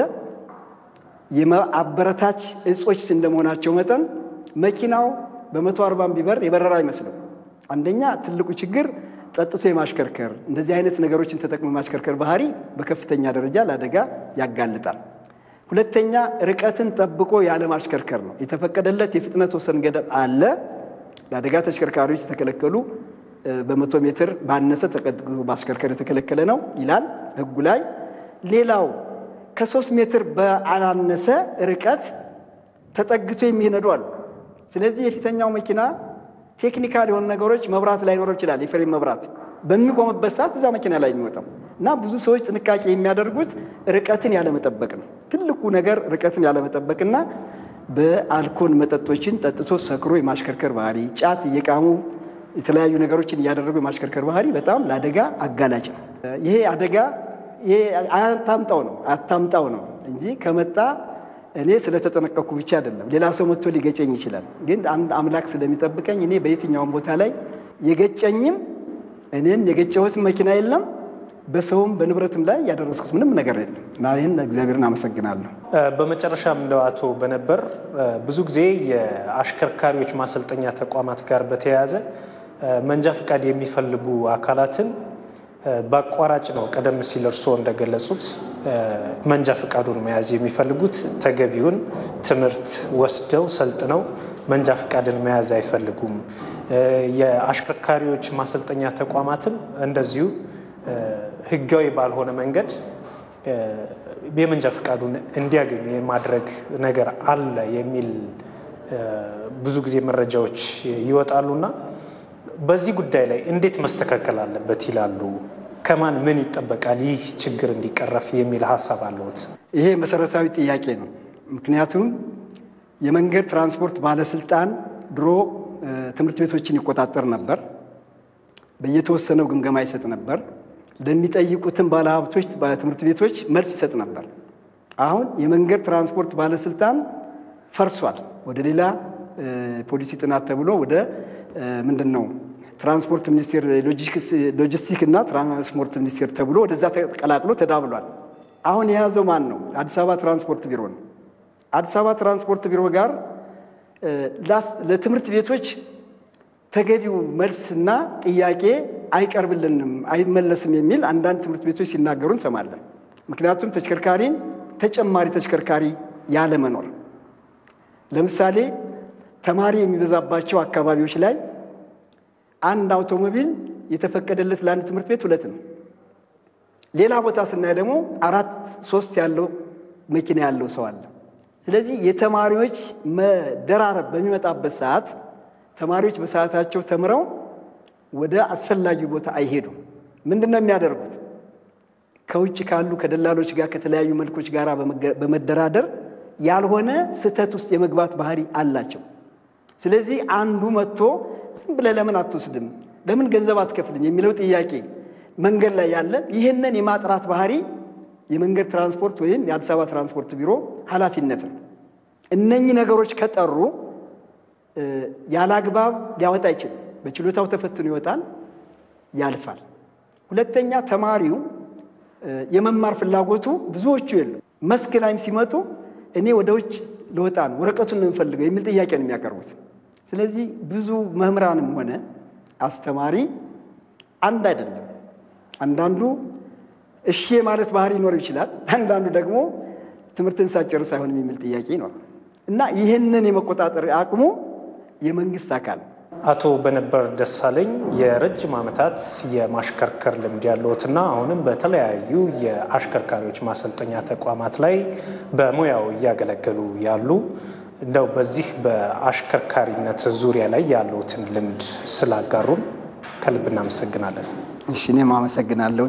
የአበረታች እጾች እንደመሆናቸው መጠን መኪናው በመቶ አርባም ቢበር የበረራ አይመስልም። አንደኛ ትልቁ ችግር ጠጥቶ የማሽከርከር እንደዚህ አይነት ነገሮችን ተጠቅሞ የማሽከርከር ባህሪ በከፍተኛ ደረጃ ለአደጋ ያጋልጣል። ሁለተኛ ርቀትን ጠብቆ ያለ ማሽከርከር ነው። የተፈቀደለት የፍጥነት ወሰን ገደብ አለ። ለአደጋ ተሽከርካሪዎች የተከለከሉ በመቶ ሜትር ባነሰ ተቀጥቅጦ ማሽከርከር የተከለከለ ነው ይላል ሕጉ ላይ። ሌላው ከሶስት ሜትር በአላነሰ ርቀት ተጠግቶ የሚነዱ አሉ። ስለዚህ የፊተኛው መኪና ቴክኒካል የሆኑ ነገሮች መብራት ላይኖረው ይችላል። የፍሬም መብራት በሚቆምበት ሰዓት እዛ መኪና ላይ የሚወጣው እና ብዙ ሰዎች ጥንቃቄ የሚያደርጉት ርቀትን ያለመጠበቅ ነው። ትልቁ ነገር ርቀትን ያለመጠበቅና በአልኮል መጠጦችን ጠጥቶ ሰክሮ የማሽከርከር ባህሪ፣ ጫት እየቃሙ የተለያዩ ነገሮችን እያደረጉ የማሽከርከር ባህሪ በጣም ለአደጋ አጋላጭ ነው። ይሄ አደጋ አታምጣው ነው አታምጣው ነው እንጂ ከመጣ እኔ ስለተጠነቀቅኩ ብቻ አይደለም። ሌላ ሰው መጥቶ ሊገጨኝ ይችላል። ግን አንድ አምላክ ስለሚጠብቀኝ እኔ በየትኛውም ቦታ ላይ የገጨኝም እኔም የገጨሁት መኪና የለም። በሰውም በንብረትም ላይ ያደረስኩት ምንም ነገር የለም እና ይህን እግዚአብሔርን አመሰግናለሁ። በመጨረሻም እንደው አቶ በነበር ብዙ ጊዜ የአሽከርካሪዎች ማሰልጠኛ ተቋማት ጋር በተያያዘ መንጃ ፈቃድ የሚፈልጉ አካላትን በአቋራጭ ነው ቀደም ሲል እርስዎ እንደገለጹት መንጃ ፈቃዱን መያዝ የሚፈልጉት ተገቢውን ትምህርት ወስደው ሰልጥነው መንጃ ፈቃድን መያዝ አይፈልጉም። የአሽከርካሪዎች ማሰልጠኛ ተቋማትም እንደዚሁ ሕጋዊ ባልሆነ መንገድ የመንጃ ፈቃዱን እንዲያገኙ የማድረግ ነገር አለ የሚል ብዙ ጊዜ መረጃዎች ይወጣሉና በዚህ ጉዳይ ላይ እንዴት መስተካከል አለበት ይላሉ? ከማን ምን ይጠበቃል ይህ ችግር እንዲቀረፍ የሚል ሀሳብ አለዎት? ይሄ መሰረታዊ ጥያቄ ነው። ምክንያቱም የመንገድ ትራንስፖርት ባለስልጣን ድሮ ትምህርት ቤቶችን ይቆጣጠር ነበር። በየተወሰነው ግምገማ ይሰጥ ነበር። ለሚጠይቁትን ባለሀብቶች ትምህርት ቤቶች መልስ ይሰጥ ነበር። አሁን የመንገድ ትራንስፖርት ባለስልጣን ፈርሷል። ወደ ሌላ ፖሊሲ ጥናት ተብሎ ወደ ምንድን ነው ትራንስፖርት ሚኒስቴር ሎጂስቲክ እና ትራንስፖርት ሚኒስቴር ተብሎ ወደዛ ተቀላቅሎ ተዳብሏል። አሁን የያዘው ማን ነው? አዲስ አበባ ትራንስፖርት ቢሮ ነው። አዲስ አበባ ትራንስፖርት ቢሮ ጋር ለትምህርት ቤቶች ተገቢው መልስና ጥያቄ አይቀርብልንም፣ አይመለስም የሚል አንዳንድ ትምህርት ቤቶች ሲናገሩ እንሰማለን። ምክንያቱም ተሽከርካሪን ተጨማሪ ተሽከርካሪ ያለመኖር ለምሳሌ ተማሪ የሚበዛባቸው አካባቢዎች ላይ አንድ አውቶሞቢል የተፈቀደለት ለአንድ ትምህርት ቤት ሁለት ነው። ሌላ ቦታ ስናይ ደግሞ አራት ሶስት ያለው መኪና ያለው ሰው አለ። ስለዚህ የተማሪዎች መደራረብ በሚመጣበት ሰዓት ተማሪዎች በሰዓታቸው ተምረው ወደ አስፈላጊው ቦታ አይሄዱም። ምንድን ነው የሚያደርጉት? ከውጭ ካሉ ከደላሎች ጋር ከተለያዩ መልኮች ጋር በመደራደር ያልሆነ ስህተት ውስጥ የመግባት ባህሪ አላቸው። ስለዚህ አንዱ መጥቶ ዝም ብለህ ለምን አትወስድም፣ ለምን ገንዘብ አትከፍልም የሚለው ጥያቄ መንገድ ላይ ያለ ይህንን የማጥራት ባህሪ የመንገድ ትራንስፖርት ወይም የአዲስ አበባ ትራንስፖርት ቢሮ ኃላፊነት ነው። እነኚህ ነገሮች ከጠሩ ያለ አግባብ ሊያወጣ አይችልም። በችሎታው ተፈትኖ ይወጣል፣ ያልፋል። ሁለተኛ ተማሪው የመማር ፍላጎቱ ብዙዎቹ የለም። መስክ ላይም ሲመጡ እኔ ወደ ውጭ ልወጣ ነው ወረቀቱን ነው የምፈልገው የሚል ጥያቄ ነው የሚያቀርቡት። ስለዚህ ብዙ መምህራንም ሆነ አስተማሪ አንድ አይደለም። አንዳንዱ እሺ ማለት ባህሪ ሊኖረው ይችላል። አንዳንዱ ደግሞ ትምህርትን ሳጨርስ አይሆንም የሚል ጥያቄ ይኖራል እና ይህንን የመቆጣጠር አቅሙ የመንግስት አካል አቶ በነበር ደሳለኝ የረጅም ዓመታት የማሽከርከር ልምድ ያለዎትና አሁንም በተለያዩ የአሽከርካሪዎች ማሰልጠኛ ተቋማት ላይ በሙያው እያገለገሉ ያሉ እንደው በዚህ በአሽከርካሪነት ዙሪያ ላይ ያለዎትን ልምድ ስላጋሩን ከልብ እናመሰግናለን። እሺ እኔም አመሰግናለሁ።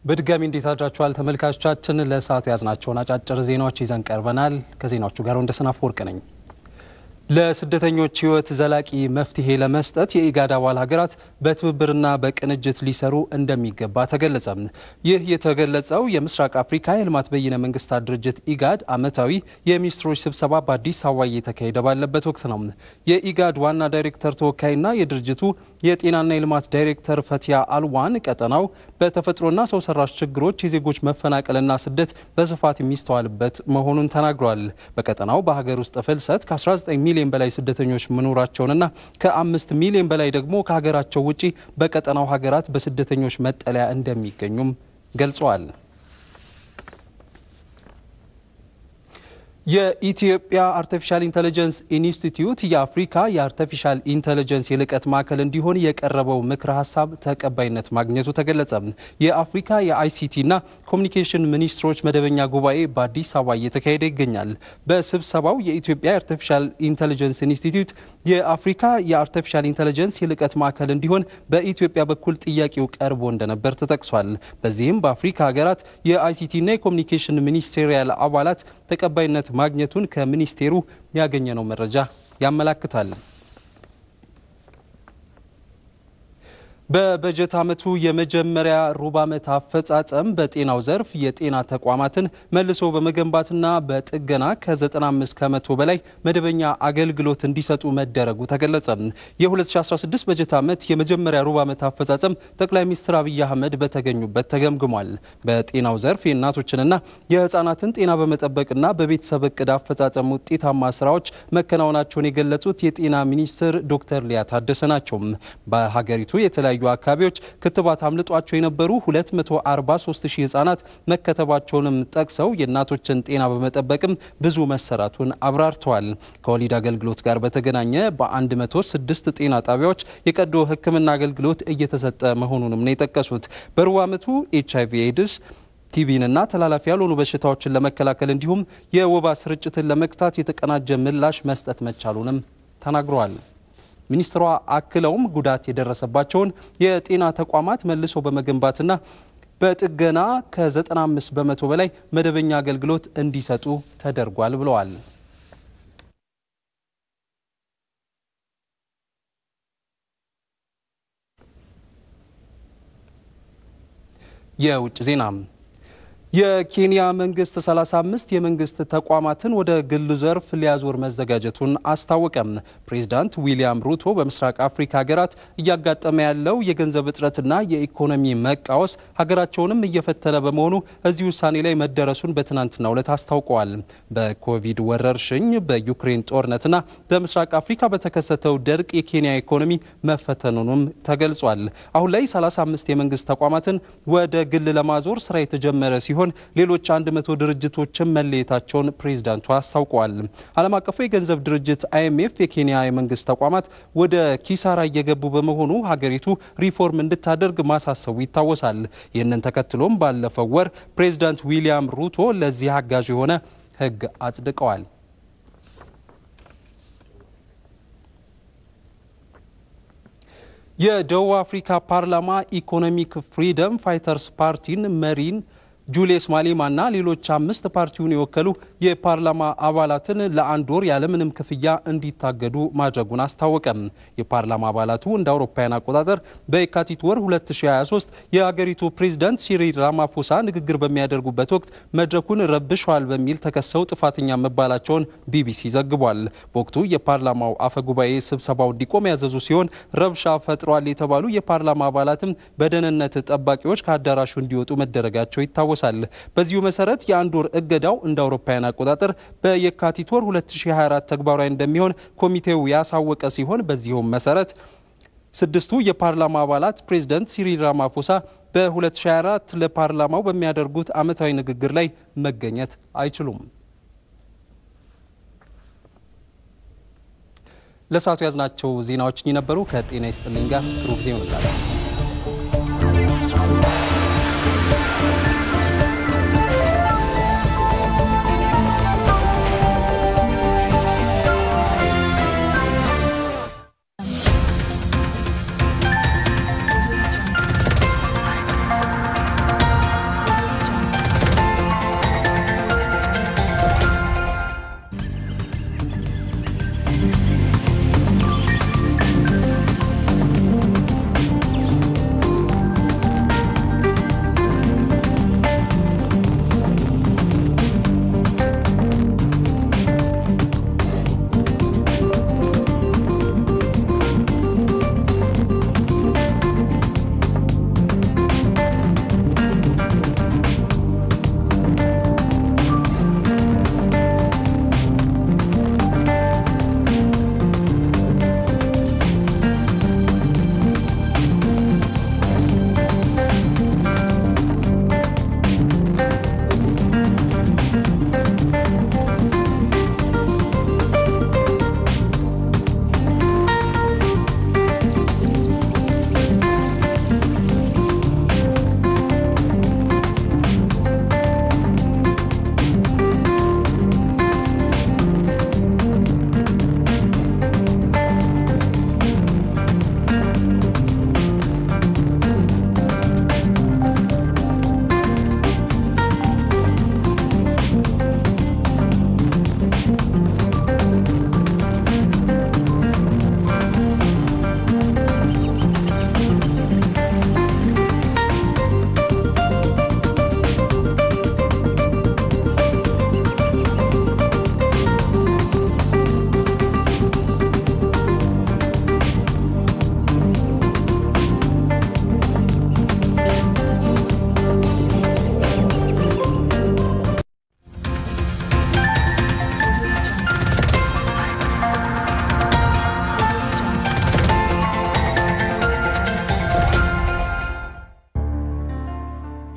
በድጋሚ እንዴት አድራችኋል ተመልካቾቻችን? ለሰዓቱ ያዝናቸውን አጫጭር ዜናዎች ይዘን ቀርበናል። ከዜናዎቹ ጋር ወንደሰን አፈወርቅ ነኝ። ለስደተኞች ሕይወት ዘላቂ መፍትሄ ለመስጠት የኢጋድ አባል ሀገራት በትብብርና በቅንጅት ሊሰሩ እንደሚገባ ተገለጸ። ይህ የተገለጸው የምስራቅ አፍሪካ የልማት በይነ መንግስታት ድርጅት ኢጋድ ዓመታዊ የሚኒስትሮች ስብሰባ በአዲስ አበባ እየተካሄደ ባለበት ወቅት ነው። የኢጋድ ዋና ዳይሬክተር ተወካይና የድርጅቱ የጤናና የልማት ዳይሬክተር ፈቲያ አልዋን ቀጠናው በተፈጥሮና ሰው ሰራሽ ችግሮች የዜጎች መፈናቀልና ስደት በስፋት የሚስተዋልበት መሆኑን ተናግሯል። በቀጠናው በሀገር ውስጥ ፍልሰት ከ19 ሚሊዮን በላይ ስደተኞች መኖራቸውንና ከአምስት ሚሊዮን በላይ ደግሞ ከሀገራቸው ውጪ በቀጠናው ሀገራት በስደተኞች መጠለያ እንደሚገኙም ገልጸዋል። የኢትዮጵያ አርቲፊሻል ኢንተለጀንስ ኢንስቲትዩት የአፍሪካ የአርቲፊሻል ኢንተለጀንስ የልቀት ማዕከል እንዲሆን የቀረበው ምክረ ሀሳብ ተቀባይነት ማግኘቱ ተገለጸ። የአፍሪካ የአይሲቲና ኮሚኒኬሽን ሚኒስትሮች መደበኛ ጉባኤ በአዲስ አበባ እየተካሄደ ይገኛል። በስብሰባው የኢትዮጵያ የአርቲፊሻል ኢንተለጀንስ ኢንስቲትዩት የአፍሪካ የአርቲፊሻል ኢንተለጀንስ የልቀት ማዕከል እንዲሆን በኢትዮጵያ በኩል ጥያቄው ቀርቦ እንደነበር ተጠቅሷል። በዚህም በአፍሪካ ሀገራት የአይሲቲና የኮሚኒኬሽን ሚኒስቴሪያል አባላት ተቀባይነት ማግኘቱን ከሚኒስቴሩ ያገኘነው መረጃ ያመላክታል። በበጀት ዓመቱ የመጀመሪያ ሩብ ዓመት አፈጻጸም በጤናው ዘርፍ የጤና ተቋማትን መልሶ በመገንባትና በጥገና ከ95 ከመቶ በላይ መደበኛ አገልግሎት እንዲሰጡ መደረጉ ተገለጸ። የ2016 በጀት ዓመት የመጀመሪያ ሩብ ዓመት አፈጻጸም ጠቅላይ ሚኒስትር አብይ አህመድ በተገኙበት ተገምግሟል። በጤናው ዘርፍ የእናቶችንና የሕፃናትን ጤና በመጠበቅና በቤተሰብ እቅድ አፈጻጸም ውጤታማ ስራዎች መከናወናቸውን የገለጹት የጤና ሚኒስትር ዶክተር ሊያ ታደሰ ናቸው። በሀገሪቱ የተለያዩ የተለያዩ አካባቢዎች ክትባት አምልጧቸው የነበሩ 243 ሺህ ህጻናት መከተባቸውንም ጠቅሰው የእናቶችን ጤና በመጠበቅም ብዙ መሰራቱን አብራርተዋል። ከወሊድ አገልግሎት ጋር በተገናኘ በ106 ጤና ጣቢያዎች የቀዶ ሕክምና አገልግሎት እየተሰጠ መሆኑንም ነው የጠቀሱት። በሩብ ዓመቱ ኤች አይቪ ኤድስ ቲቢንና ተላላፊ ያልሆኑ በሽታዎችን ለመከላከል እንዲሁም የወባ ስርጭትን ለመግታት የተቀናጀ ምላሽ መስጠት መቻሉንም ተናግረዋል። ሚኒስትሯ አክለውም ጉዳት የደረሰባቸውን የጤና ተቋማት መልሶ በመገንባትና በጥገና ከ95 በመቶ በላይ መደበኛ አገልግሎት እንዲሰጡ ተደርጓል ብለዋል። የውጭ ዜና የኬንያ መንግስት 35 የመንግስት ተቋማትን ወደ ግሉ ዘርፍ ሊያዞር መዘጋጀቱን አስታወቀም። ፕሬዚዳንት ዊሊያም ሩቶ በምስራቅ አፍሪካ ሀገራት እያጋጠመ ያለው የገንዘብ እጥረትና የኢኮኖሚ መቃወስ ሀገራቸውንም እየፈተነ በመሆኑ እዚህ ውሳኔ ላይ መደረሱን በትናንትናው ዕለት አስታውቀዋል። በኮቪድ ወረርሽኝ፣ በዩክሬን ጦርነትና በምስራቅ አፍሪካ በተከሰተው ድርቅ የኬንያ ኢኮኖሚ መፈተኑንም ተገልጿል። አሁን ላይ 35 የመንግስት ተቋማትን ወደ ግል ለማዞር ስራ የተጀመረ ሲሆን ሲሆን ሌሎች 100 ድርጅቶችን መለየታቸውን ፕሬዚዳንቱ አስታውቀዋል። ዓለም አቀፉ የገንዘብ ድርጅት አይኤምኤፍ የኬንያ የመንግስት ተቋማት ወደ ኪሳራ እየገቡ በመሆኑ ሀገሪቱ ሪፎርም እንድታደርግ ማሳሰቡ ይታወሳል። ይህንን ተከትሎም ባለፈው ወር ፕሬዚዳንት ዊሊያም ሩቶ ለዚህ አጋዥ የሆነ ሕግ አጽድቀዋል። የደቡብ አፍሪካ ፓርላማ ኢኮኖሚክ ፍሪደም ፋይተርስ ፓርቲን መሪን ጁልየስ ማሌማና ሌሎች አምስት ፓርቲውን የወከሉ የፓርላማ አባላትን ለአንድ ወር ያለምንም ክፍያ እንዲታገዱ ማድረጉን አስታወቀም። የፓርላማ አባላቱ እንደ አውሮፓውያን አቆጣጠር በየካቲት ወር 2023 የአገሪቱ ፕሬዝዳንት ሲሪል ራማፎሳ ንግግር በሚያደርጉበት ወቅት መድረኩን ረብሸዋል በሚል ተከሰው ጥፋተኛ መባላቸውን ቢቢሲ ዘግቧል። በወቅቱ የፓርላማው አፈ ጉባኤ ስብሰባው እንዲቆም ያዘዙ ሲሆን ረብሻ ፈጥሯል የተባሉ የፓርላማ አባላትም በደህንነት ጠባቂዎች ከአዳራሹ እንዲወጡ መደረጋቸው ይታወሳል። በዚሁ መሰረት የአንድ ወር እገዳው እንደ አውሮፓውያን አቆጣጠር በየካቲት ወር 2024 ተግባራዊ እንደሚሆን ኮሚቴው ያሳወቀ ሲሆን በዚሁም መሰረት ስድስቱ የፓርላማ አባላት ፕሬዝደንት ሲሪል ራማፎሳ በ2024 ለፓርላማው በሚያደርጉት ዓመታዊ ንግግር ላይ መገኘት አይችሉም። ለሰዓቱ ያዝናቸው ዜናዎች ነበሩ። ከጤና ይስጥልኝ ጋር ጥሩ ጊዜ ይሆንላል።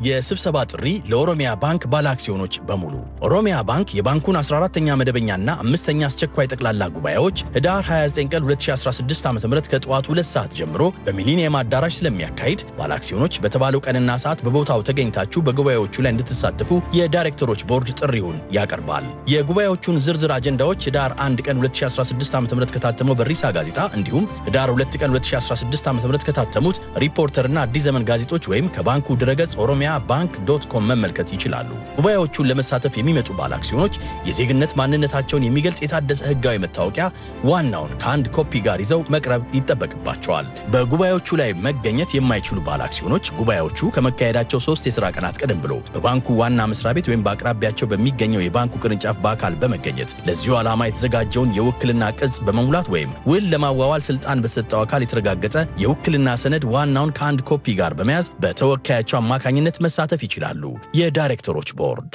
የስብሰባ ጥሪ ለኦሮሚያ ባንክ ባለ አክሲዮኖች በሙሉ። ኦሮሚያ ባንክ የባንኩን 14ኛ መደበኛና አምስተኛ አስቸኳይ ጠቅላላ ጉባኤዎች ህዳር 29 ቀን 2016 ዓ ም ከጠዋቱ 2 ሰዓት ጀምሮ በሚሊኒየም አዳራሽ ስለሚያካሂድ ባለ አክሲዮኖች በተባለው ቀንና ሰዓት በቦታው ተገኝታችሁ በጉባኤዎቹ ላይ እንድትሳተፉ የዳይሬክተሮች ቦርድ ጥሪውን ያቀርባል። የጉባኤዎቹን ዝርዝር አጀንዳዎች ህዳር 1 ቀን 2016 ዓ ም ከታተመው በሪሳ ጋዜጣ እንዲሁም ህዳር 2 ቀን 2016 ዓ ም ከታተሙት ሪፖርተርና አዲስ ዘመን ጋዜጦች ወይም ከባንኩ ድረገጽ ኦሮሚያ ባንክ ዶት ኮም መመልከት ይችላሉ። ጉባኤዎቹን ለመሳተፍ የሚመጡ ባለ አክሲዮኖች የዜግነት ማንነታቸውን የሚገልጽ የታደሰ ህጋዊ መታወቂያ ዋናውን ከአንድ ኮፒ ጋር ይዘው መቅረብ ይጠበቅባቸዋል። በጉባኤዎቹ ላይ መገኘት የማይችሉ ባለ አክሲዮኖች ጉባኤዎቹ ከመካሄዳቸው ሶስት የሥራ ቀናት ቀደም ብሎ በባንኩ ዋና መስሪያ ቤት ወይም በአቅራቢያቸው በሚገኘው የባንኩ ቅርንጫፍ በአካል በመገኘት ለዚሁ ዓላማ የተዘጋጀውን የውክልና ቅጽ በመሙላት ወይም ውል ለማዋዋል ስልጣን በሰጠው አካል የተረጋገጠ የውክልና ሰነድ ዋናውን ከአንድ ኮፒ ጋር በመያዝ በተወካያቸው አማካኝነት መሳተፍ ይችላሉ። የዳይሬክተሮች ቦርድ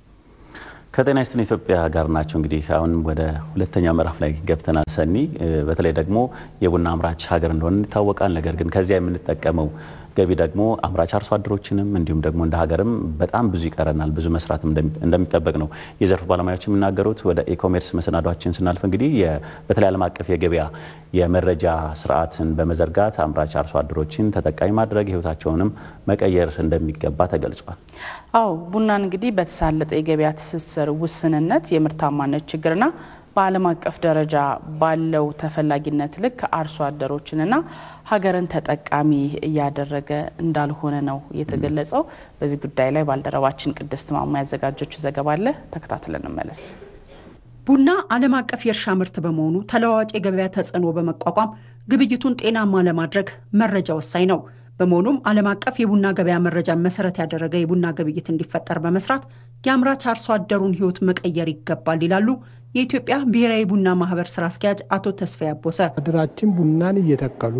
ከጤና ይስጥን ኢትዮጵያ ጋር ናቸው። እንግዲህ አሁን ወደ ሁለተኛ ምዕራፍ ላይ ገብተናል። ሰኒ በተለይ ደግሞ የቡና አምራች ሀገር እንደሆነ ይታወቃል። ነገር ግን ከዚያ የምንጠቀመው ገቢ ደግሞ አምራች አርሶ አደሮችንም እንዲሁም ደግሞ እንደ ሀገርም በጣም ብዙ ይቀረናል፣ ብዙ መስራት እንደሚጠበቅ ነው የዘርፉ ባለሙያዎች የሚናገሩት። ወደ ኢኮሜርስ መሰናዷችን ስናልፍ እንግዲህ በተለይ ዓለም አቀፍ የገበያ የመረጃ ስርዓትን በመዘርጋት አምራች አርሶ አደሮችን ተጠቃሚ ማድረግ ሕይወታቸውንም መቀየር እንደሚገባ ተገልጿል። አዎ ቡናን እንግዲህ በተሳለጠ የገበያ ትስስር ውስንነት፣ የምርታማነት ችግርና በዓለም አቀፍ ደረጃ ባለው ተፈላጊነት ልክ አርሶ አደሮችንና ሀገርን ተጠቃሚ እያደረገ እንዳልሆነ ነው የተገለጸው። በዚህ ጉዳይ ላይ ባልደረባችን ቅድስት ማማ ያዘጋጀችው ዘገባ አለ፣ ተከታትለን እንመለስ። ቡና ዓለም አቀፍ የእርሻ ምርት በመሆኑ ተለዋዋጭ የገበያ ተጽዕኖ በመቋቋም ግብይቱን ጤናማ ለማድረግ መረጃ ወሳኝ ነው። በመሆኑም ዓለም አቀፍ የቡና ገበያ መረጃን መሰረት ያደረገ የቡና ግብይት እንዲፈጠር በመስራት የአምራች አርሶ አደሩን ሕይወት መቀየር ይገባል ይላሉ የኢትዮጵያ ብሔራዊ ቡና ማህበር ስራ አስኪያጅ አቶ ተስፋዬ አቦሰ። አደራችን ቡናን እየተከሉ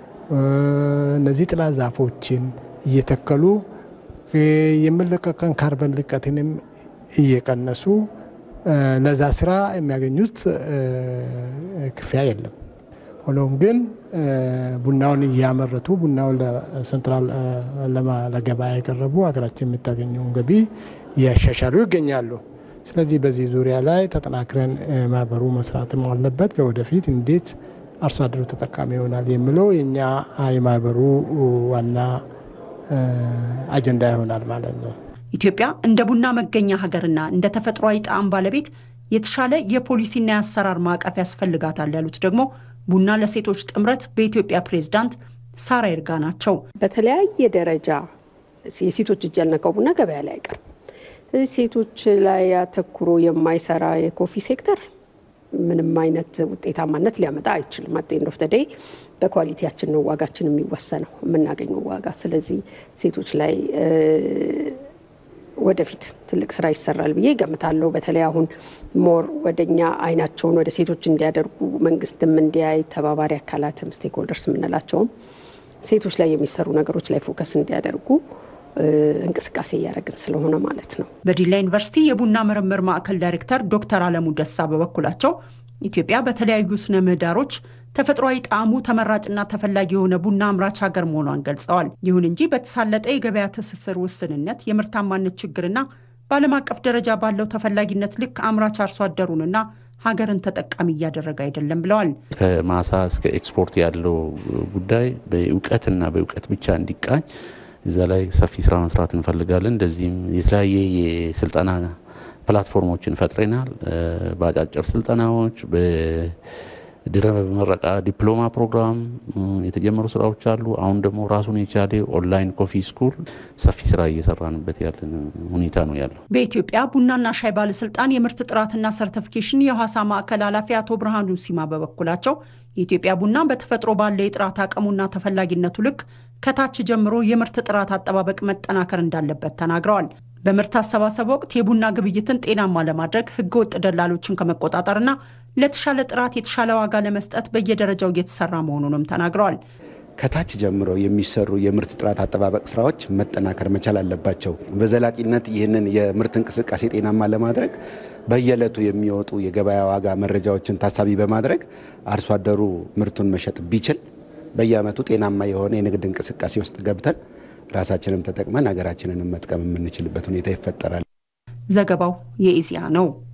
እነዚህ ጥላ ዛፎችን እየተከሉ የሚለቀቀን ካርበን ልቀትንም እየቀነሱ ለዛ ስራ የሚያገኙት ክፍያ የለም። ሆኖም ግን ቡናውን እያመረቱ ቡናውን ለሴንትራል ለገበያ የቀረቡ ሀገራችን የምታገኘውን ገቢ እያሻሻሉ ይገኛሉ። ስለዚህ በዚህ ዙሪያ ላይ ተጠናክረን ማህበሩ መስራትም አለበት። ለወደፊት እንዴት አርሶ አደሩ ተጠቃሚ ይሆናል የሚለው የኛ የማህበሩ ዋና አጀንዳ ይሆናል ማለት ነው። ኢትዮጵያ እንደ ቡና መገኛ ሀገርና እንደ ተፈጥሯዊ ጣዕም ባለቤት የተሻለ የፖሊሲና የአሰራር ማዕቀፍ ያስፈልጋታል ያሉት ደግሞ ቡና ለሴቶች ጥምረት በኢትዮጵያ ፕሬዝዳንት ሳራ ይርጋ ናቸው። በተለያየ ደረጃ የሴቶች እጅ ያልነካው ቡና ገበያ ላይ አይቀርም። ስለዚህ ሴቶች ላይ ያተኩሮ የማይሰራ የኮፊ ሴክተር ምንም አይነት ውጤታማነት ሊያመጣ አይችልም። አት ኤንድ ኦፍ ዘ ዴይ በኳሊቲያችን ነው ዋጋችን የሚወሰነው የምናገኘው ዋጋ። ስለዚህ ሴቶች ላይ ወደፊት ትልቅ ስራ ይሰራል ብዬ ገምታለሁ። በተለይ አሁን ሞር ወደኛ አይናቸውን ወደ ሴቶች እንዲያደርጉ መንግስትም እንዲያይ ተባባሪ አካላትም ስቴክሆልደርስ የምንላቸውም ሴቶች ላይ የሚሰሩ ነገሮች ላይ ፎከስ እንዲያደርጉ እንቅስቃሴ እያደረግን ስለሆነ ማለት ነው። በዲላ ዩኒቨርሲቲ የቡና ምርምር ማዕከል ዳይሬክተር ዶክተር አለሙ ደሳ በበኩላቸው ኢትዮጵያ በተለያዩ ስነ ምህዳሮች ተፈጥሯዊ ጣዕሙ ተመራጭና ተፈላጊ የሆነ ቡና አምራች ሀገር መሆኗን ገልጸዋል። ይሁን እንጂ በተሳለጠ የገበያ ትስስር ውስንነት፣ የምርታማነት ችግርና በዓለም አቀፍ ደረጃ ባለው ተፈላጊነት ልክ አምራች አርሶ አደሩንና ሀገርን ተጠቃሚ እያደረገ አይደለም ብለዋል። ከማሳ እስከ ኤክስፖርት ያለው ጉዳይ በእውቀትና በእውቀት ብቻ እንዲቃኝ እዛ ላይ ሰፊ ስራ መስራት እንፈልጋለን። እንደዚህም የተለያየ የስልጠና ፕላትፎርሞችን ፈጥረናል። በአጫጭር ስልጠናዎች፣ በድረ ምረቃ ዲፕሎማ ፕሮግራም የተጀመሩ ስራዎች አሉ። አሁን ደግሞ ራሱን የቻለ ኦንላይን ኮፊ ስኩል ሰፊ ስራ እየሰራንበት ያለን ሁኔታ ነው ያለው። በኢትዮጵያ ቡናና ሻይ ባለስልጣን የምርት ጥራትና ሰርቲፊኬሽን የሐዋሳ ማዕከል ኃላፊ አቶ ብርሃኑ ሲማ በበኩላቸው የኢትዮጵያ ቡና በተፈጥሮ ባለ የጥራት አቅሙና ተፈላጊነቱ ልክ ከታች ጀምሮ የምርት ጥራት አጠባበቅ መጠናከር እንዳለበት ተናግረዋል። በምርት አሰባሰብ ወቅት የቡና ግብይትን ጤናማ ለማድረግ ህገወጥ ደላሎችን ከመቆጣጠርና ለተሻለ ጥራት የተሻለ ዋጋ ለመስጠት በየደረጃው እየተሰራ መሆኑንም ተናግረዋል። ከታች ጀምሮ የሚሰሩ የምርት ጥራት አጠባበቅ ስራዎች መጠናከር መቻል አለባቸው። በዘላቂነት ይህንን የምርት እንቅስቃሴ ጤናማ ለማድረግ በየዕለቱ የሚወጡ የገበያ ዋጋ መረጃዎችን ታሳቢ በማድረግ አርሶ አደሩ ምርቱን መሸጥ ቢችል በየዓመቱ ጤናማ የሆነ የንግድ እንቅስቃሴ ውስጥ ገብተን ራሳችንም ተጠቅመን ሀገራችንንም መጥቀም የምንችልበት ሁኔታ ይፈጠራል። ዘገባው የኢዜአ ነው።